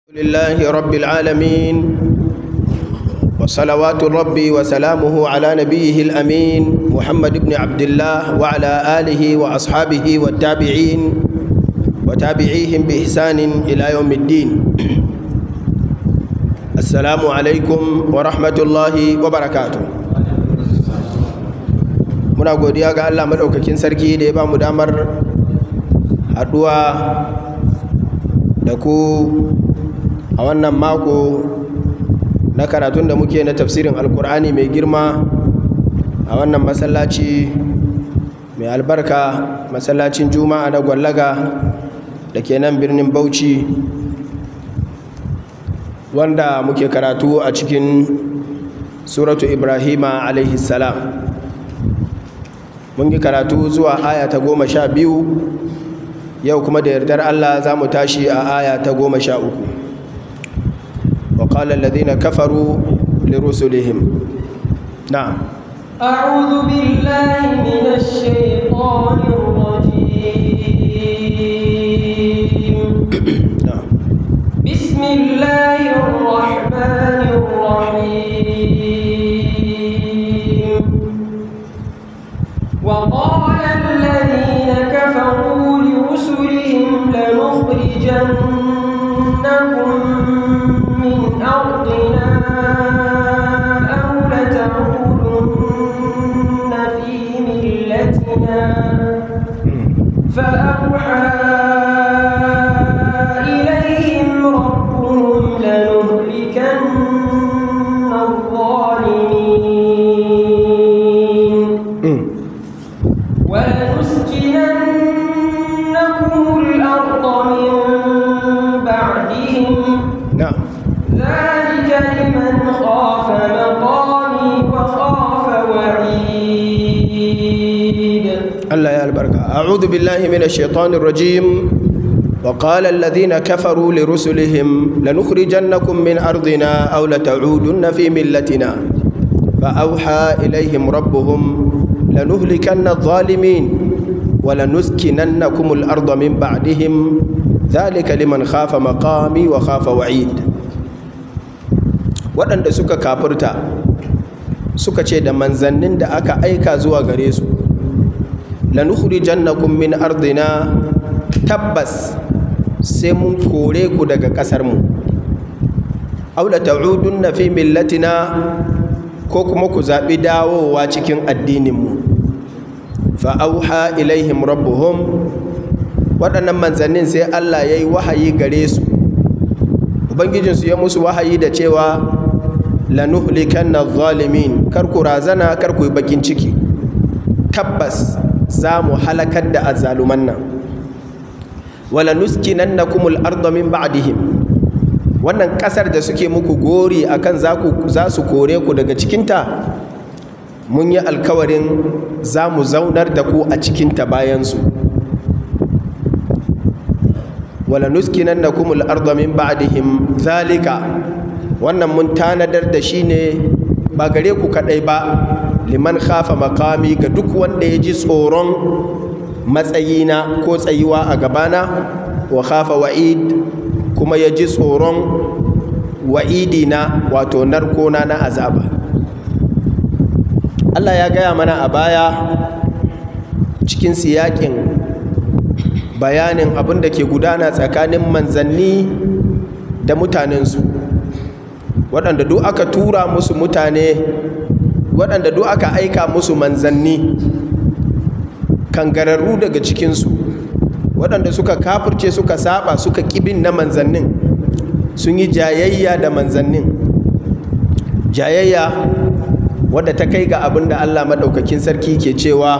لله رب العالمين وصلوات ربي وسلامه على نبيه الأمين محمد بن عبد الله وعلى آله وأصحابه والتابعين وتابعيهم بإحسان إلى يوم الدين السلام عليكم ورحمة الله وبركاته muna godiya ga Allah maɗaukakin sarki da ya ba mu damar haɗuwa da ku a wannan mako na karatun da muke na tafsirin alkur'ani mai girma a wannan masallaci mai albarka masallacin juma'a na gwallaga da ke nan birnin bauchi wanda muke karatu a cikin suratu ibrahima alaihi salam mun yi karatu zuwa aya ta goma sha biyu yau kuma da yardar allah za mu tashi a aya ta goma sha uku وقال الذين كفروا لرسلهم نعم أعوذ بالله من الشيطان الرجيم نعم بسم الله الرحمن الرحيم وقال الذين كفروا لرسلهم لنخرجنكم من أرضنا أو لتعودن في ملتنا فأوحى إليهم ربهم لنهلكن الظالمين ولنسكننكم الأرض من بعدهم نعم ذلك لمن خاف مقامي وخاف وعيد الله يا البركة أعوذ بالله من الشيطان الرجيم وقال الذين كفروا لرسلهم لنخرجنكم من أرضنا أو لتعودن في ملتنا فأوحى إليهم ربهم لنهلكن الظالمين ولنسكننكم الأرض من بعدهم ذلك لمن خاف مقامي وخاف وعيد waɗanda suka kafurta suka ce da manzannin da aka aika zuwa gare su lanukhrijannakum min ardina tabbas sai mun kore ku daga ƙasar mu aw la ta'udunna fi millatina ko kuma ku zaɓi dawowa cikin addinin mu fa auha ilaihim rabbuhum waɗannan manzannin sai Allah ya yi wahayi gare su ubangijinsu ya musu wahayi da cewa lanuhlikanna zalimin kar ku razana kar ku yi bakin ciki tabbas za mu halakar da azzaluman nan wala nuskinannakumul arda min ba'dihim wannan kasar da suke muku gori akan za ku za su kore ku daga cikinta mun yi alkawarin za mu zaunar da ku a cikinta bayansu wala nuskinannakumul arda min ba'dihim zalika wannan mun tanadar da shi ne ba gare ku kadai ba liman khafa makami ga duk wanda ya ji tsoron matsayina ko tsayuwa a gabana wa khafa wa'id kuma ya ji tsoron wa'idina wato narkona na azaba Allah ya gaya mana a baya cikin siyakin bayanin abin da ke gudana tsakanin manzanni da mutanensu waɗanda duk aka tura musu mutane waɗanda duk aka aika musu manzanni kangararru daga cikinsu waɗanda suka kafurce suka saba suka ƙibin na manzannin sun yi jayayya da manzannin jayayya wadda ta kai ga abin da allah maɗaukakin sarki ke cewa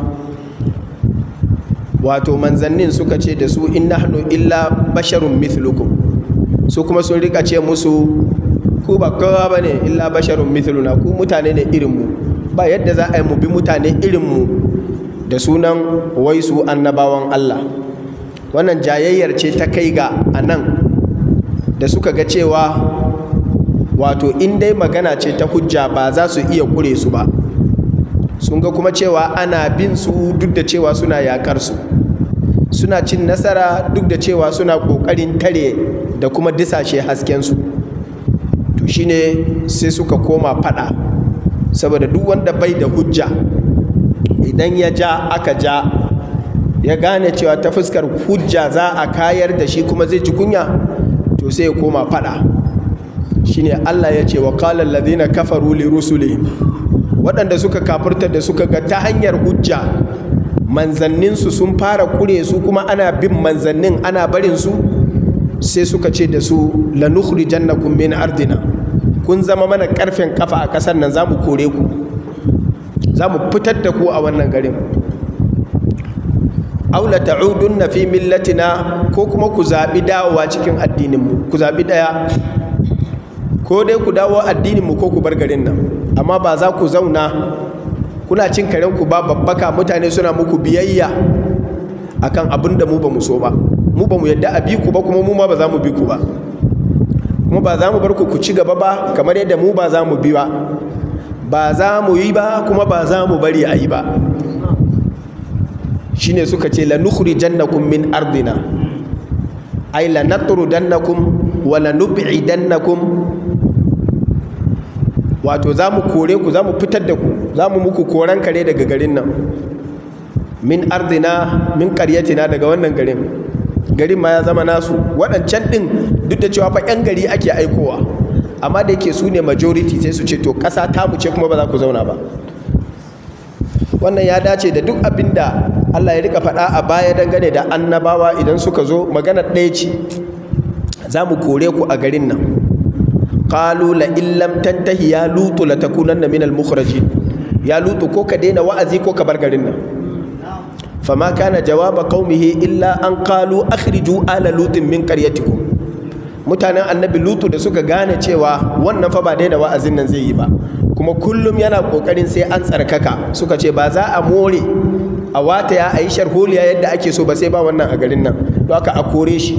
wato manzannin suka ce da su in nahnu illa basharun mithlukum su kuma sun rika ce musu ku ba kowa ba ne illa basharun mithluna ku mutane ne irinmu ba yadda za a yi mu bi mutane irinmu da sunan wai su annabawan Allah wannan jayayyar ce ta kai ga a nan da suka ga cewa wato in dai magana ce ta hujja ba za su iya kure su ba sun ga kuma cewa ana bin su duk da cewa suna yakar su suna cin nasara duk da cewa suna ƙoƙarin tare da kuma disashe haskensu to shine sai suka koma fada saboda duk wanda bai da hujja idan ya ja aka ja ya gane cewa ta fuskar hujja za a kayar da shi kuma zai ji kunya to sai ya koma fada shine Allah ya ce wa qala alladhina kafaru li rusulihim waɗanda suka kafirta da suka ga ta hanyar hujja manzanninsu sun fara kure su kuma ana bin manzannin ana barin su sai suka ce da su lanukhrijannakum min ardina kun zama mana karfen kafa a ƙasar nan za mu kore ku za mu fitar da ku a wannan garin aula ta'udunna fi millatina ko kuma ku zaɓi dawowa cikin addininmu ku zaɓi ɗaya ko dai ku dawo addininmu ko ku bar garin nan amma ba za ku zauna kuna cin karenku ba babbaka mutane suna muku biyayya akan abin da mu ba mu so ba mu ba mu yadda a bi ku ba kuma mu ma ba za mu bi ku ba kuma ba za mu bar ku ku ci gaba ba kamar yadda mu ba za mu bi ba ba za mu yi ba kuma ba za mu bari a yi ba shine suka ce la nukhrijannakum min ardina ay la natrudannakum wa la nub'idannakum wato za mu kore ku za mu fitar da ku za mu muku koran kare daga garin nan min ardina min karyatina daga wannan garin garin ma ya zama nasu waɗancan ɗin duk da cewa fa 'yan gari ake aikowa amma da yake su ne majority sai su ce to ƙasa ta mu ce kuma ba za ku zauna ba wannan ya dace da duk abin da Allah ya rika faɗa a baya dangane da annabawa idan suka zo magana ɗaya ce za mu kore ku a garin nan qalu la illam tantahi ya lutu la takunanna min al ya lutu ko ka daina wa'azi ko ka bar garin nan fama kana jawaba qaumihi illa an qalu akhriju ala lutin min qaryatikum mutanen annabi lutu da suka gane cewa wannan fa ba daina wa'azin nan zai yi ba kuma kullum yana kokarin sai an tsarkaka suka ce ba za a more a wata ya ayi sharholiya yadda ake so ba sai ba wannan a garin nan don haka a kore shi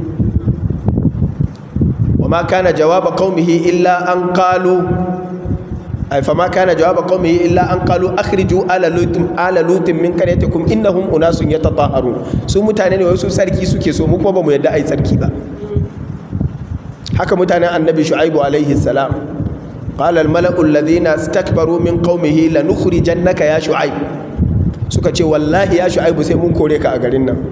وما كان جواب قومه إلا أن قالوا أي فما كان جواب قومه إلا أن قالوا أخرجوا آل لوط آل لوط من قريتكم إنهم أناس يتطهرون su mutane ne wasu sarki suke so mu kuma bamu yadda ai sarki ba haka mutanen annabi shu'aibu alaihi salam qala al mala'u alladhina istakbaru min qaumihi lanukhrijannaka ya shu'aib suka ce wallahi ya shu'aibu sai mun kore ka a garin nan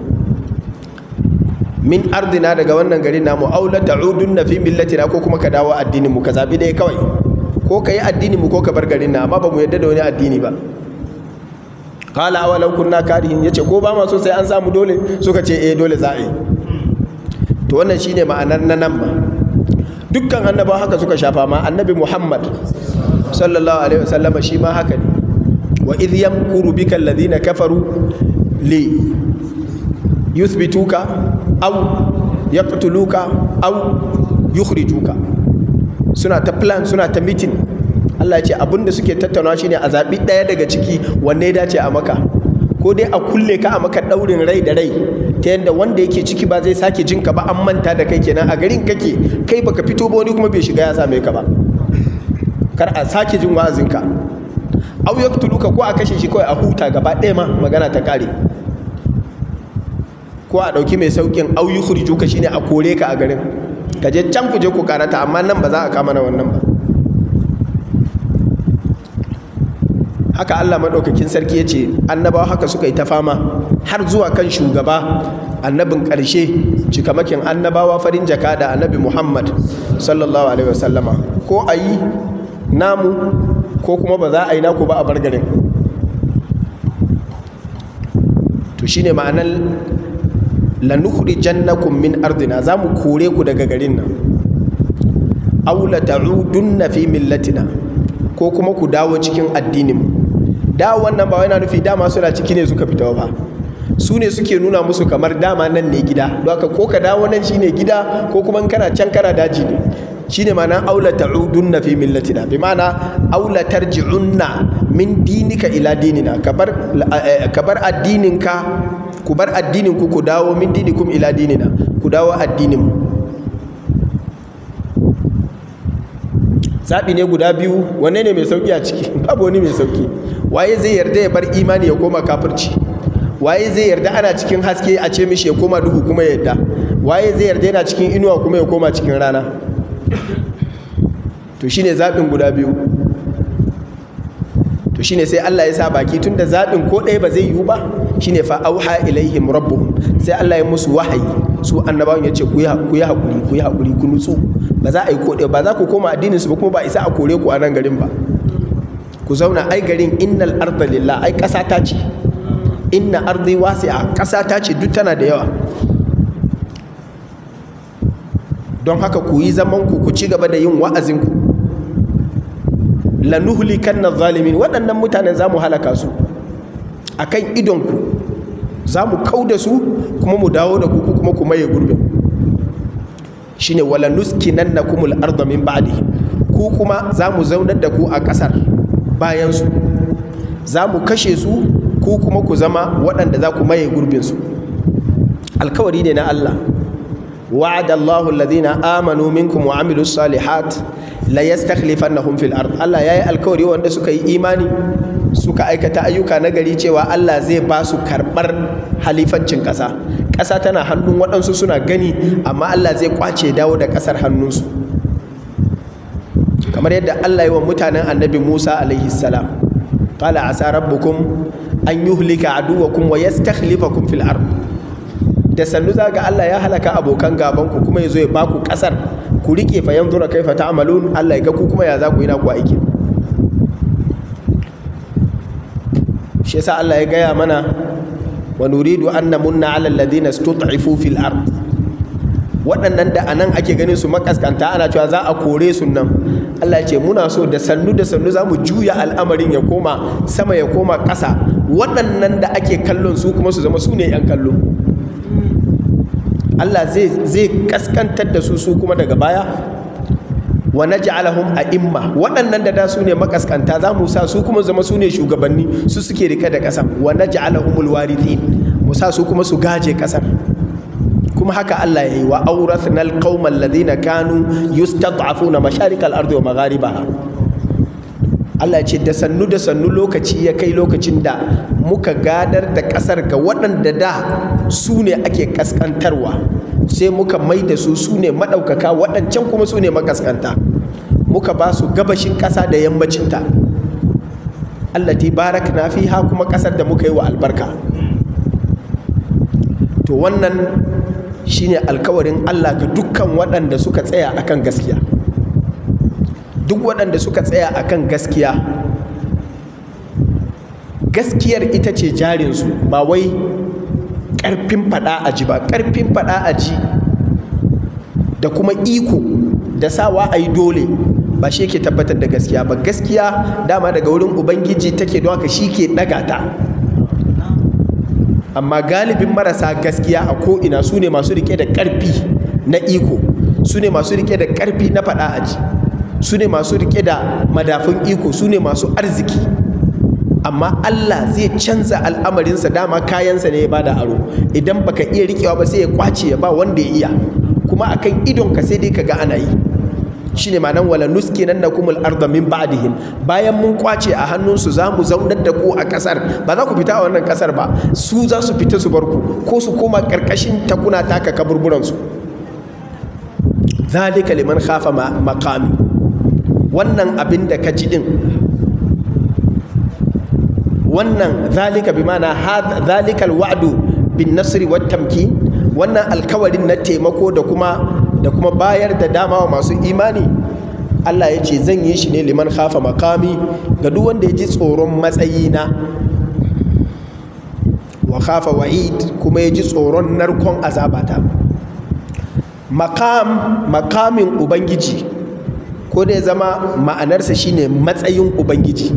min ardina daga wannan garin namu aw la ta'udunna fi millatina ko kuma ka dawo addinin mu ka zabi dai kawai ko ka yi addinin mu ko ka bar garin nan amma ba mu yadda da wani addini ba qala awalau kunna karihin yace ko ba ma so sai an samu dole suka ce eh dole za a yi to wannan shine ma'anar na nan ma dukkan annabawa haka suka shafa ma annabi Muhammad sallallahu alaihi wasallama shi ma haka ne wa idh yamkuru bika alladhina kafaru li yuthbituka aw yaqtuluka aw yukhrijuka suna ta plan suna ta meeting Allah ya ce abinda suke tattaunawa shine a zabi daya daga ciki wanne ya dace a maka ko dai a kulle ka a maka daurin rai da rai ta yadda wanda yake ciki ba zai sake jin ka ba an manta da kai kenan a garin kake kai baka fito ba wani kuma bai shiga ya same ka ba kar a sake jin wa'azinka aw yaqtuluka ko a kashe shi kawai a huta gaba ɗaya ma magana ta kare ko a ɗauki mai sauƙin auyi hurjuka shine a kore ka a garin ka je can ku je ku karata amma nan ba za a kama na wannan ba haka Allah maɗaukakin sarki ya ce annabawa haka suka yi ta fama har zuwa kan shugaba annabin ƙarshe cikamakin annabawa farin jaka da annabi Muhammad sallallahu alaihi wasallama ko a yi namu ko kuma ba za a yi naku ba a bar garin to shine ma'anar lanukhrijannakum min ardina za mu kore ku daga garin nan aw la ta'udunna fi millatina ko kuma ku dawo cikin addinin mu dawo wannan ba yana nufi dama suna ciki ne suka fita ba su ne suke nuna musu kamar dama nan ne gida don haka ko ka dawo nan shine gida ko kuma in kana can kana daji ne shine ma'ana aula ta'udunna fi millatina bi ma'ana aula tarji'unna min dinika ila dinina kabar kabar addininka ku bar addinin ku ku dawo min dinikum ila dinina ku dawo addinin mu zaɓi ne guda biyu wanne ne mai sauki a ciki babu wani mai sauki waye zai yarda ya bar imani ya koma kafirci waye zai yarda ana cikin haske a ce mishi ya koma duhu kuma ya yarda waye zai yarda yana cikin inuwa kuma ya koma cikin rana to shine zaɓin guda biyu to shine sai Allah ya sa baki tunda zaɓin ko ɗaya ba zai yiwu ba shine fa auha ilaihim rabbuhum sai Allah ya musu wahayi su annabawan ya ce ku yi haƙuri ku yi haƙuri ku nutsu ba za a yi ko ɗaya ba za ku koma addinin su ba kuma ba isa a kore ku a nan garin ba ku zauna ai garin innal arda lillah ai ƙasa ta ce inna ardi wasi'a ƙasa ta ce duk tana da yawa don haka ku yi zaman ku ku ci gaba da yin wa'azin ku lanuhlikanna zalimin waɗannan mutanen za mu halaka su akan idon ku za mu kau da su kuma mu dawo da ku kuma ku maye gurbin shine wala nuskinannakumul arda min ba'dihim ku kuma za mu zaunar da ku a ƙasar bayansu za mu kashe su ku kuma ku zama waɗanda za ku maye gurbinsu alkawari ne na Allah wa'ada Allahu alladhina amanu minkum wa amilus salihat la yastakhlifannahum fil ard Allah yayi alkawari wanda suka yi imani suka aikata ayyuka na gari cewa Allah zai ba su karɓar halifancin ƙasa ƙasa tana hannun waɗansu suna gani amma Allah zai kwace dawo da ƙasar hannunsu kamar yadda Allah yi wa mutanen annabi Musa alaihi salam qala asa rabbukum an yuhlika aduwakum wa yastakhlifakum fil ard da sannu za ga Allah ya halaka abokan gaban ku kuma yazo ya baku kasar ku rike fa yanzura kaifa ta'malun Allah ya ga ku kuma ya za ku yi naku aiki shi yasa Allah ya gaya mana wa nuridu an namunna ala alladhina istud'ifu fil ard waɗannan da anan ake ganin su makaskanta ana cewa za a kore su nan Allah ya ce muna so da sannu da sannu za mu juya al'amarin ya koma sama ya koma ƙasa waɗannan da ake kallon su kuma su zama su ne 'yan kallo Allah zai kaskantar da su su kuma daga baya wa naj'alahum a'imma waɗannan da da su ne makaskanta za mu sa su kuma zama su ne shugabanni su suke rike da ƙasar wa naj'alahumul warithin mu sa su kuma su gaje ƙasar kuma haka Allah ya yi wa aurathna alqauma alladhina kanu yustad'afuna masharikal ardi wa magharibaha Allah ya ce da sannu da sannu lokaci ya kai lokacin da muka gadar da ƙasar ga waɗanda da su ne ake kaskantarwa sai muka mai da su su ne maɗaukaka waɗancan kuma su ne makaskanta muka ba su gabashin ƙasa da yammacinta allati barakna fiha kuma ƙasar da muka yi wa albarka to wannan shine alkawarin Allah ga dukkan waɗanda suka tsaya akan gaskiya duk waɗanda suka tsaya akan gaskiya gaskiyar ita ce jarinsu ba wai ƙarfin faɗa a ji ba ƙarfin faɗa a ji da kuma iko da sawa a yi dole ba shi ke tabbatar da gaskiya ba gaskiya dama daga wurin ubangiji take don haka shi ke ɗaga ta amma galibin marasa gaskiya a ko'ina su ne masu rike da ƙarfi na iko su ne masu rike da ƙarfi na faɗa aji su ne masu rike da madafin iko su ne masu arziki amma Allah zai canza al'amarinsa dama kayansa ne ya bada aro idan baka iya rikewa ba sai ya kwace ya ba wanda ya iya kuma akan idonka sai dai ka ga ana yi shine ma'anan wala nuskinannakumul arda min ba'dihim bayan mun kwace a hannunsu za mu zaunar da ku a kasar ba za ku fita a wannan kasar ba su za su fita su bar ku ko su koma karkashin takuna taka kaburburan su zalika liman khafa maqami wannan abin da ka ji din wannan zalika bi ma'ana zalika alwa'du bin nasri wat tamkin wannan alkawarin na taimako da kuma da kuma bayar da dama wa masu imani Allah ya ce zan yi shi ne liman khafa makami ga duk wanda ya ji tsoron matsayina wa khafa wa'id kuma ya ji tsoron narkon azabata makam makamin ubangiji ko da ya zama ma'anarsa shine matsayin ubangiji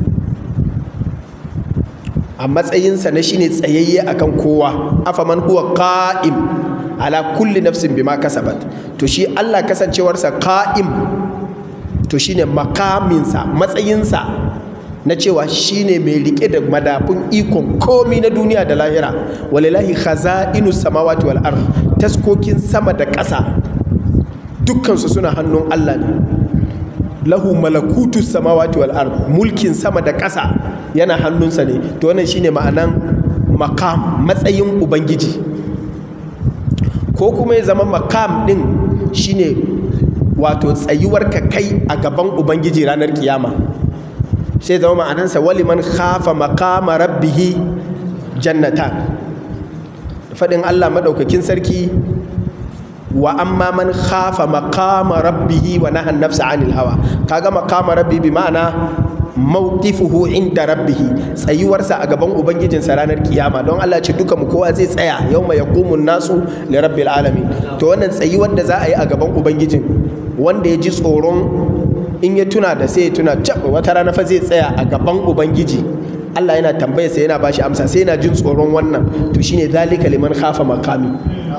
a matsayinsa na shine tsayayye akan kowa afaman huwa qa'im ala kulli nafsin bima kasabat to shi Allah kasancewarsa qa'im to shine makaminsa matsayinsa na cewa shine mai rike da madafun ikon komi na duniya da lahira walilahi khaza'inu samawati wal ard taskokin sama da ƙasa dukkansu suna hannun Allah ne lahu malakutu samawati wal ard mulkin sama da ƙasa yana hannunsa ne to wannan shine ma'anan makam matsayin ubangiji ko kuma ya zama makam din shine wato tsayuwar ka kai a gaban ubangiji ranar kiyama sai zama ma'anansa wali man khafa maqama rabbihi jannatan faɗin Allah maɗaukakin sarki wa amma man khafa maqama rabbihi wa nahan nafsa anil hawa kaga maqama rabbi bi ma'ana mawqifuhu inda rabbihi tsayuwarsa a gaban ubangijinsa ranar kiyama don Allah ce duka mu kowa zai tsaya yawma yaqumu nasu li rabbil alamin to wannan tsayuwar da za a yi a gaban ubangijin wanda ya ji tsoron in ya tuna da sai ya tuna cap wata rana fa zai tsaya a gaban ubangiji Allah yana tambaya sai yana bashi amsa sai yana jin tsoron wannan to shine zalika liman khafa maqami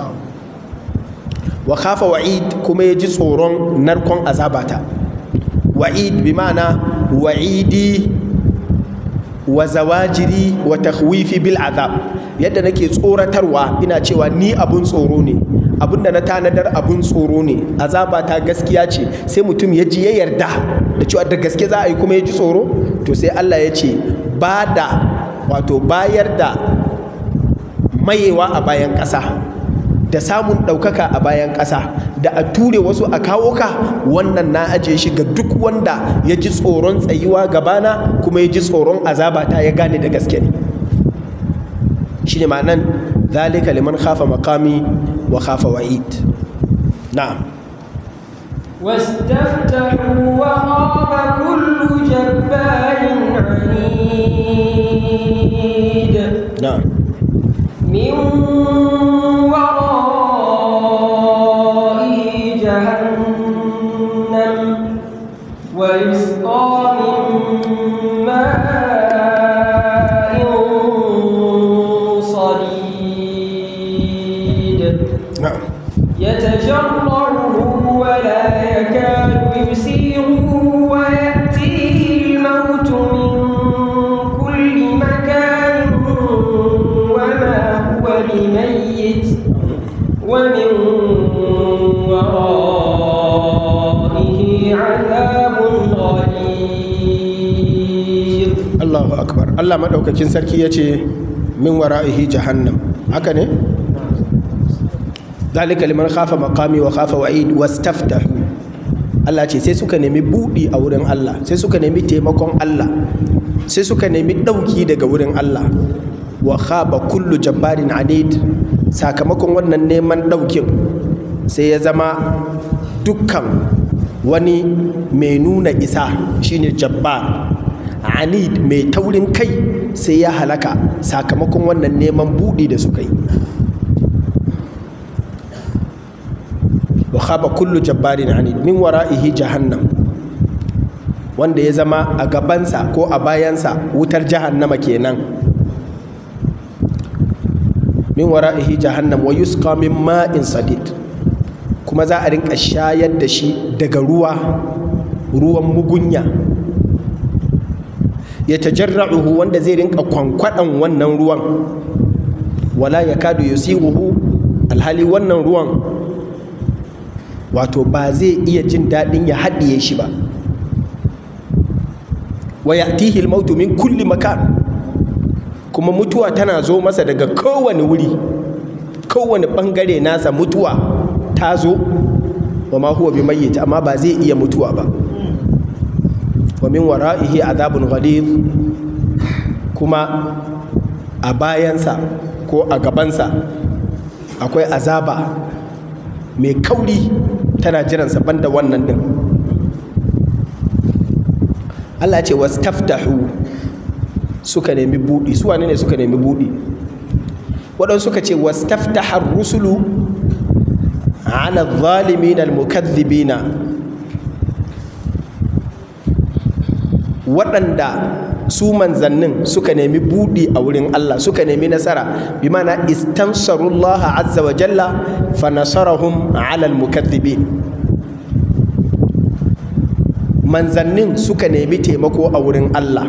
wa khafa wa'id kuma ya ji tsoron narkon azabata wa'id bi ma'ana wa'idi wa zawajiri wa takhwifi bil azab yadda nake tsoratarwa ina cewa ni abun tsoro ne abinda na tanadar abun tsoro ne azaba ta gaskiya ce sai mutum ya ji ya yarda da cewa da gaske za a yi kuma ya ji tsoro to sai Allah ya ce ba da wato bayar da mayewa a bayan ƙasa da samun ɗaukaka a bayan ƙasa da a ture wasu a kawo ka wannan na ajiye shi ga duk wanda ya ji tsoron tsayuwa gabana kuma ya ji tsoron azaba ta ya gane da gaske ne shi ne ma'anan zalika liman khafa makami wa khafa wa'id na'am واستفتحوا وخاب كل جبار عنيد na'am من ورائه جهنم ويسقى من ماء صديد na'am يتجرعه ولا يكاد يسيغه ويأتيه الموت من كل مكان وما هو بميت ومن ورائه عذاب غليظ Allahu akbar Allah madaukakin sarki ya ce min wara'ihi jahannam haka ne zalika liman khafa maqami wa khafa wa'id wastaftahu Allah ce sai suka nemi budi a wurin Allah sai suka nemi taimakon Allah sai suka nemi dauki daga wurin Allah wa khaba kullu jabbarin anid sakamakon wannan neman daukin sai ya zama dukkan wani mai nuna isa shine jabbar anid mai taurin kai sai ya halaka sakamakon wannan neman buɗi da suka yi wa khaba kullu jabbarin anid min wara'ihi jahannam wanda ya zama a gabansa ko a bayansa wutar jahannama kenan min wara'ihi jahannam wa yusqa min ma'in sadid kuma za a rinka shayar da shi daga ruwa ruwan mugunya ya tajarra'uhu wanda zai rinka kwankwaɗan wannan ruwan wala ya kadu yusighuhu alhali wannan ruwan wato ba zai iya jin daɗin ya haɗiye shi ba wa ya'tihi al-mautu min kulli makan kuma mutuwa tana zo masa daga kowane wuri kowane ɓangare nasa mutuwa ta zo wa ma huwa bi mayyit amma ba zai iya mutuwa ba wa min wara'ihi azabun ghalid kuma a bayansa ko a gabansa akwai azaba mai kauri tana jiransa banda wannan din Allah ce wastaftahu suka nemi buɗi su wane ne suka nemi buɗi waɗansu suka ce wastaftahar rusulu ala zalimin al-mukaththibina waɗanda su manzannin suka nemi buɗi a wurin Allah suka nemi nasara bi mana istansarullaha azza wa jalla fa nasarahum ala al-mukaththibin manzannin suka nemi taimako a wurin Allah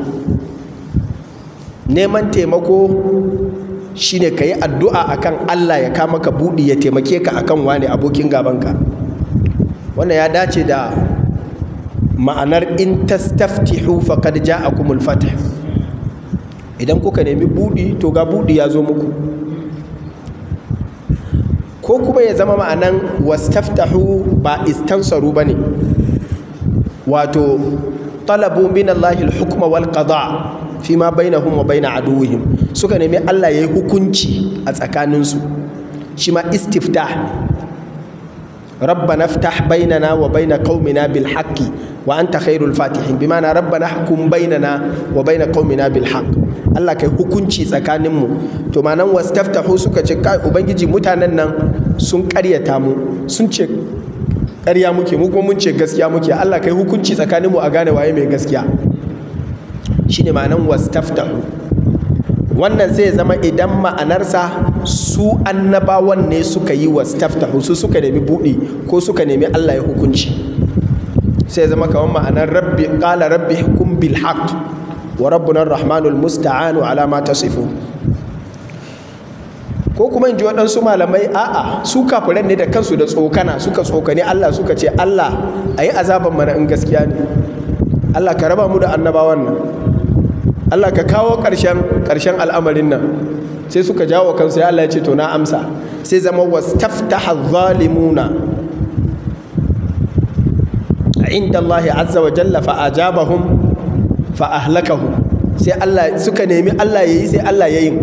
neman taimako shine ka yi addu'a akan Allah ya kama ka buɗi ya taimake ka akan wane abokin gabanka wannan ya dace da ma'anar in tastaftihu faqad ja'akumul fath idan kuka nemi buɗi to ga buɗi ya zo muku ko ko kuma ya zama ma'anan wastaftahu ba istansaru ba ne wato talabu min Allahil hukma wal qada fi ma bainahum wa baina aduwwihim suka nemi Allah yayi hukunci a tsakaninsu shi ma istiftah ربنا افتح بيننا وبين قومنا بالحق وانت خير الفاتحين بمعنى ربنا احكم بيننا وبين قومنا بالحق Allah kai hukunci tsakaninmu to manan wastaftahu suka ce kai ubangiji mutanen nan sun karyata mu sun ce ƙarya muke mu kuma mun ce gaskiya muke Allah kai hukunci tsakaninmu a gane waye mai gaskiya shine ma'anan wastaftahu wannan zai zama idan ma'anarsa su annabawan ne suka yi wastaftahu su suka nemi buɗi ko suka nemi Allah ya hukunci sai zama kamar ma'anar rabbi qala rabbi hukum bil haqq wa rabbuna ar-rahmanul musta'anu ala ma tasifun ko kuma in ji waɗansu malamai a'a su kafiran ne da kansu da tsokana suka tsokani Allah suka ce Allah a yi azaban mana in gaskiya ne Allah ka raba mu da annabawan nan Allah ka kawo ƙarshen ƙarshen al'amarin nan sai suka jawo kansu ya Allah ya ce to na amsa sai zama wastaftaha zalimuna inda Allah azza wa jalla fa ajabahum fa ahlakahum sai Allah suka nemi Allah yayi sai Allah yayi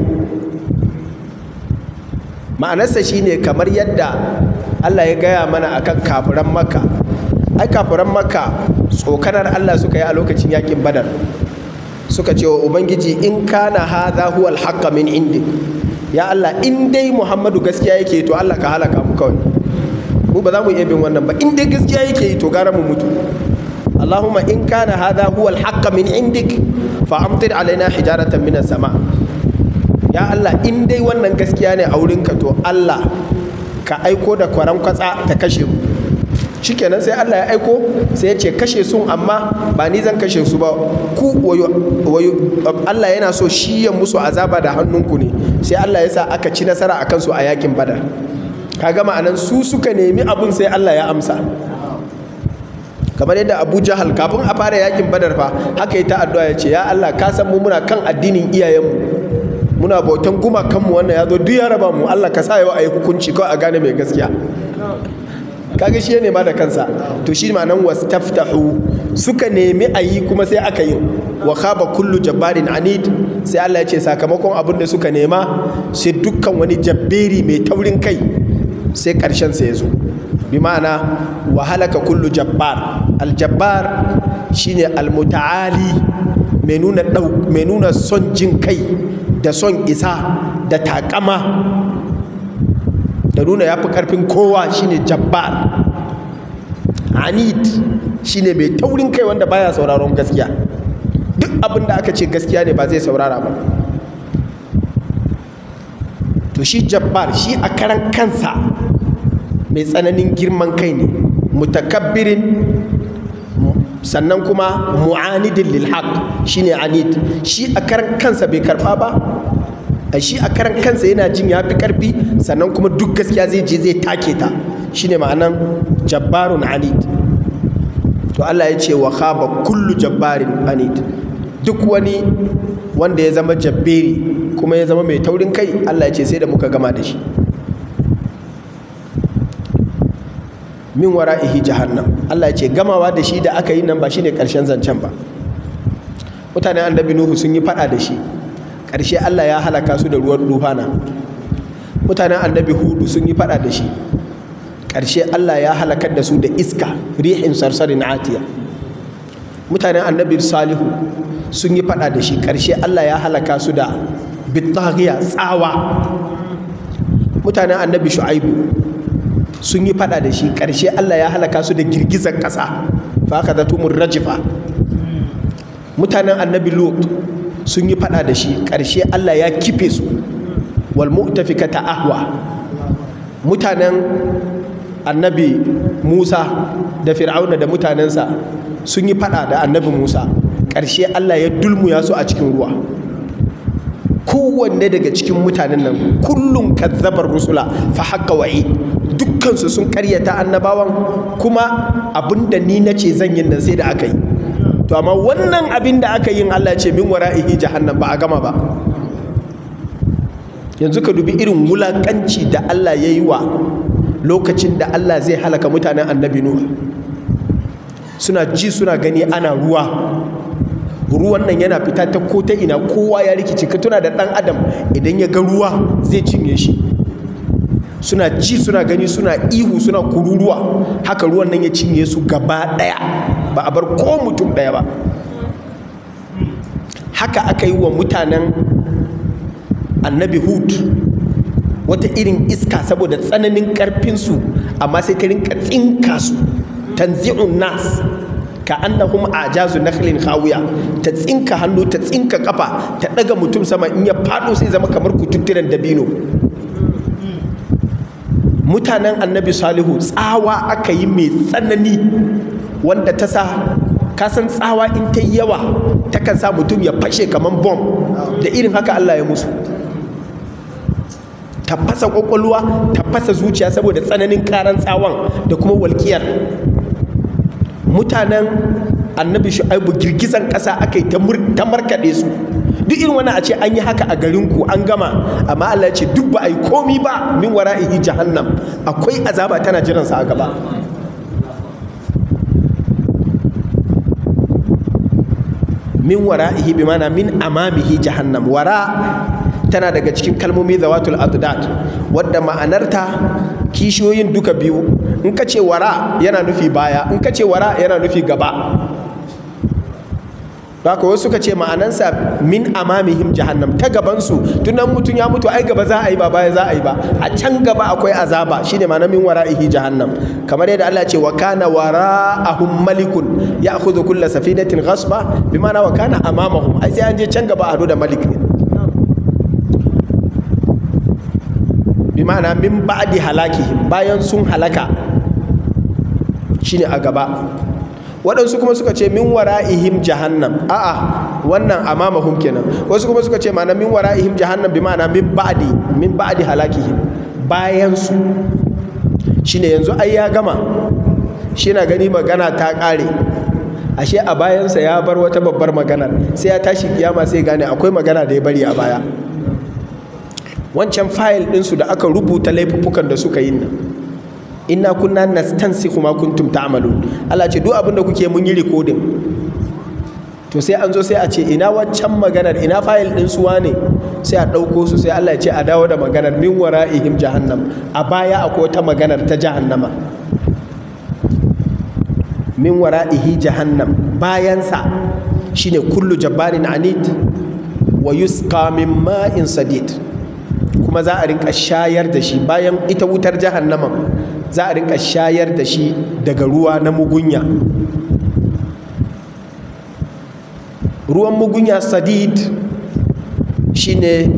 ma'anarsa shine kamar yadda Allah ya gaya mana akan kafiran makka ai kafiran makka tsokanar Allah suka yi a lokacin yakin badar suka ce wa ubangiji in kana hadha huwa alhaqqa min indi ya Allah in dai Muhammadu gaskiya yake to Allah ka halaka mu kawai mu ba za mu iya bin wannan ba in dai gaskiya yake to gara mu mutu Allahumma in kana hadha huwa alhaqqa min indik fa amtir alaina hijaratan minas sama ya Allah in dai wannan gaskiya ne a wurinka to Allah ka aiko da kwaran kwatsa ta kashe mu shikenan sai Allah ya aiko sai ya ce kashe sun amma ba ni zan kashe su ba ku wayo Allah yana so shi ya musu azaba da hannunku ne sai Allah ya sa aka ci nasara a kansu a yakin badar kaga ma'anan su suka nemi abun sai Allah ya amsa kamar yadda Abu Jahal kafin a fara yakin badar fa haka yi ta addu'a ya ce ya Allah ka san mu muna kan addinin iyayenmu muna bautan gumakanmu wannan ya zo duk ya raba mu Allah ka sa yau a yi hukunci kawai a gane mai gaskiya kaga shi ne ma da kansa to shi ma nan wastaftahu suka nemi a yi kuma sai aka yi wa khaba kullu jabbarin anid sai Allah ya ce sakamakon abin da suka nema sai dukkan wani jabberi mai taurin kai sai karshen sa ya zo bi ma'ana wa halaka kullu jabbar aljabbar shine almutaali mai nuna mai nuna son jin kai da son isa da takama da nuna ya fi ƙarfin kowa shine jabbar anid shine mai taurin kai wanda baya sauraron gaskiya duk abin da aka ce gaskiya ne ba zai saurara ba to shi jabbar shi a karan kansa mai tsananin girman kai ne mutakabbirin sannan kuma mu'anidin lil haq shine anid shi a karan kansa bai karba ba a shi a karan kansa yana jin ya fi karfi sannan kuma duk gaskiya zai je zai take ta shine ma'anan jabbarun anid to Allah ya ce wa khaba kullu jabbarin anid duk wani wanda ya zama jabberi kuma ya zama mai taurin kai Allah ya ce sai da muka gama da shi min wara'ihi jahannam Allah ya ce gamawa da shi da aka yi nan ba shine karshen zancen ba mutanen annabi nuhu sun yi fada da shi ƙarshe Allah ya halaka su da ruwan dufana mutanen annabi hudu sun yi fada da shi ƙarshe Allah ya halakar da su da iska rihin sarsarin atiya mutanen annabi salihu sun yi fada da shi ƙarshe Allah ya halaka su da bitaghiya tsawa mutanen annabi shu'aibu sun yi fada da shi ƙarshe Allah ya halaka su da girgizar ƙasa fa aka zatumur rajifa mutanen annabi lut sun yi fada da shi ƙarshe Allah ya kife su wal mu'tafikata ahwa mutanen annabi Musa da Fir'auna da mutanensa sun yi fada da annabi Musa ƙarshe Allah ya dulmuya su a cikin ruwa kowanne daga cikin mutanen nan kullum kazzabar rusula fa haqqa wa'i dukkansu sun karyata annabawan kuma abinda ni nace zan yin nan sai da aka yi to amma wannan abin da aka yin Allah ce min wara'ihi jahannam ba a gama ba yanzu ka dubi irin wulakanci da Allah ya yi wa lokacin da Allah zai halaka mutanen annabi Nuh suna ji suna gani ana ruwa ruwan nan yana fita ta ko ta ina kowa ya rikice ka tuna da ɗan adam idan ya ga ruwa zai cinye shi suna ji suna gani suna ihu suna kururuwa haka ruwan nan ya cinye su gaba ɗaya ba a bar ko mutum ɗaya ba haka aka yi wa mutanen annabi hud wata irin iska saboda tsananin ƙarfinsu amma sai ta rinka tsinka su tanzi'un nas ka annahum ajazu nakhlin khawiya ta tsinka hannu ta tsinka kafa ta daga mutum sama in ya fado sai zama kamar kututturen dabino mutanen annabi salihu tsawa aka yi mai tsanani wanda ta sa kasan tsawa in ta yi yawa takan sa mutum ya fashe kamar bom da irin haka Allah ya musu ta fasa kwakwalwa ta fasa zuciya saboda tsananin karan tsawon da kuma walƙiyar mutanen annabi shu'aibu girgizan ƙasa aka yi ta markaɗe su duk irin wani a ce an yi haka a garinku an gama amma Allah ya ce duk ba a yi komi ba min wara'ihi jahannam akwai azaba tana jiransa a gaba min wara'ihi bi mana min amamihi jahannam wara tana daga cikin kalmomi zawatul adad wadda ma'anarta kishiyoyin duka biyu in ka ce wara yana nufi baya in ka ce wara yana nufi gaba haka wasu suka ce ma'anansa min amamihim jahannam ta gabansu tunan mutum ya mutu ai gaba za a yi ba baya za a yi ba a can gaba akwai azaba shine ma'ana min wara'ihi jahannam kamar yadda Allah ce wa kana wara'ahum malikun ya'khudhu kulla safinatin ghasba bi ma'ana wa kana amamahum ai sai an je can gaba a hadu da malik ne bi ma'ana min ba'di halakihim bayan sun halaka shine a gaba waɗansu kuma suka ce min wara'ihim jahannam a'a wannan amamahum kenan wasu kuma suka ce ma'ana min wara'ihim jahannam bi ma'ana min ba'di min ba'di halakihim bayan su shine yanzu ai ya gama shi na gani magana ta ƙare ashe a bayansa ya bar wata babbar magana sai ya tashi kiyama sai gane akwai magana da ya bari a baya wancan fayil ɗinsu da aka rubuta laifuffukan da suka yi nan inna kunna nastansikhu ma kuntum ta'malun Allah ce duk abin da kuke mun yi recording to sai an zo sai a ce ina wancan maganar ina fayil ɗin suwa ne sai a ɗauko su sai Allah ya ce a dawo da maganar min wara'ihim jahannam a baya akwai wata maganar ta jahannama min wara'ihi jahannam bayansa shine kullu jabbarin anid wa yusqa min ma'in sadid kuma za a rinka shayar da shi bayan ita wutar jahannaman za a rinka shayar da shi daga ruwa na mugunya ruwan mugunya sadid shine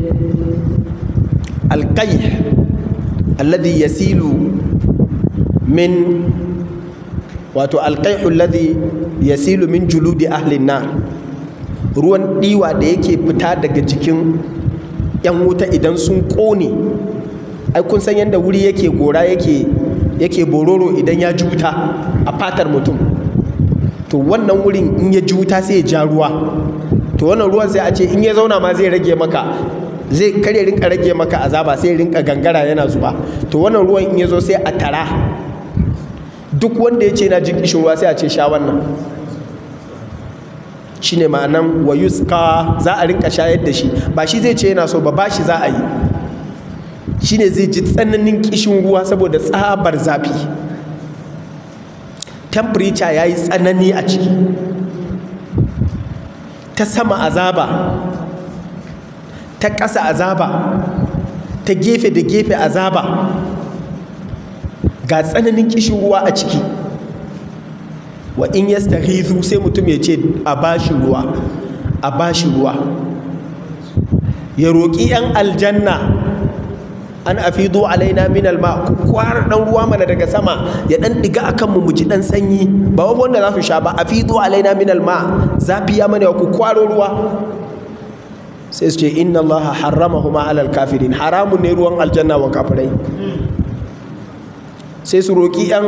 alƙai alladhi yasilu min wato alƙaihu alladhi yasilu min juludi ahlin nar ruwan ɗiwa da yake fita daga jikin 'yan wuta idan sun ƙone ai kun san yadda wuri yake gora yake yake bororo idan ya ji wuta a fatar mutum to wannan wurin in ya ji wuta sai ya ja ruwa to wannan ruwan sai a ce in ya zauna ma zai rage maka zai kare rinka rage maka azaba sai rinka gangara yana zuba to wannan ruwan in ya zo sai a tara duk wanda ya ce na jin kishin ruwa sai a ce sha wannan shine ma'anan wa yuska za a rinka shayar da shi ba shi zai ce yana so ba ba shi za a yi shine zai ji tsananin kishin ruwa saboda tsabar zafi temperature ya yi tsanani a ciki ta sama azaba ta ƙasa azaba ta gefe da gefe azaba ga tsananin kishin ruwa a ciki wa in yastaghithu sai mutum ya ce a bashi ruwa a bashi ruwa ya roƙi 'yan aljanna an afidu alaina min alma ku kwara dan ruwa mana daga sama ya dan diga akan mu mu ji dan sanyi ba wanda za su sha ba afidu alaina min alma zafi ya mana ku kwaro ruwa sai su ce inna allaha harramahuma alal kafirin haramun ne ruwan aljanna wa kafirai sai su roƙi 'yan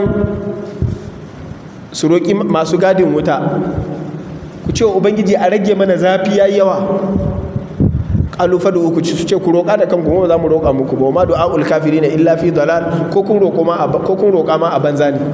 su roƙi masu gadin wuta ku ce ubangiji a rage mana zafi ya yawa qalu fadu uku ci su ce ku roƙa da kanku ba za mu roƙa muku ba ma du'aul kafirina illa fi dalal ko kun roƙo ma ko kun roƙa ma a banza ne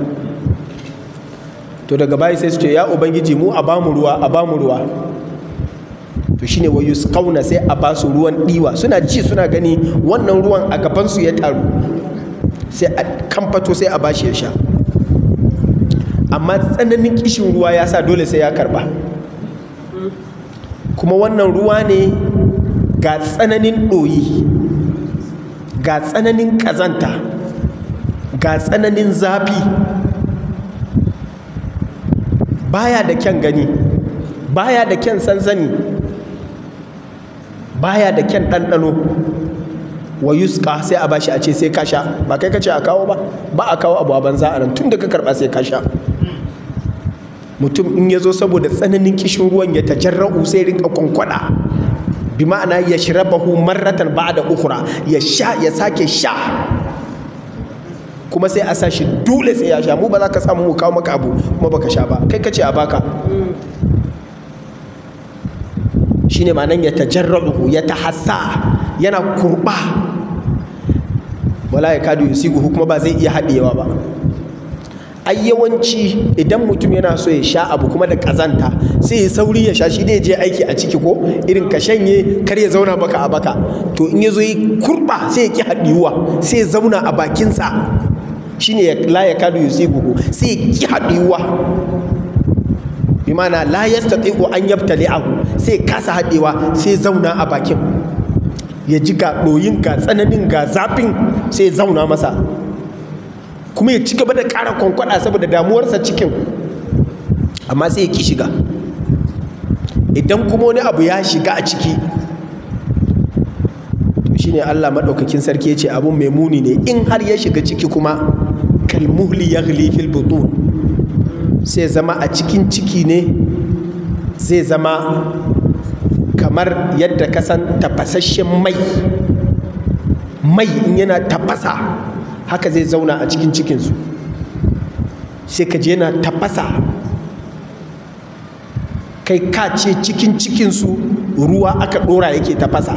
to daga bayi sai su ce ya ubangiji mu a bamu ruwa a bamu ruwa to shine wa yusqauna sai a basu ruwan diwa suna ji suna gani wannan ruwan a gaban su ya taru sai a kamfato sai a bashi ya sha amma tsananin kishin ruwa ya sa dole sai ya karba kuma wannan ruwa ne ga tsananin ɗoyi ga tsananin ƙazanta ga tsananin zafi baya da kyan gani baya da kyan sansani baya da kyan ɗanɗano wa yuska sai a bashi a ce sai ka sha ba kai kace a kawo ba ba a kawo abu a banza a nan tun da ka karɓa sai ka sha mutum in ya zo saboda tsananin kishin ruwan ya tajarra'u sai rinka kwankwada bi ma'ana ya shirabahu marratan ba'da ukhra ya sha ya sake sha kuma sai a sa shi dole sai ya sha mu ba za ka samu mu kawo maka abu kuma baka sha ba kai kace a baka shine ma'anan ya tajarra'u ya tahassa yana kurba wala ya kadu yusigu kuma ba zai iya haɗewa ba ai yawanci idan mutum yana so ya sha abu kuma da kazanta sai ya sauri ya sha shi da je aiki a ciki ko irin ka shanye kar ya zauna maka a baka to in ya zo yi kurba sai ya ki haɗiyuwa sai ya zauna a bakinsa shine ya la ya kadu yusigu sai ya ki haɗiyuwa bi mana la yastati'u an yabtali'ahu sai ya kasa haɗewa sai ya zauna a bakin ya ji ga ɗoyin ga tsananin ga zafin sai ya zauna masa kuma ya ci gaba da ƙara kwankwada saboda damuwarsa cikin amma sai ya ki shiga idan kuma wani abu ya shiga a ciki to shine Allah maɗaukakin sarki ya ce abun mai muni ne in har ya shiga ciki kuma kalmuhli ya fil butun sai zama a cikin ciki ne zai zama kamar yadda ka san tafasasshen mai mai in yana tafasa haka zai zauna a cikin cikinsu sai ka je yana tafasa kai ka ce cikin cikinsu ruwa aka ɗora yake tafasa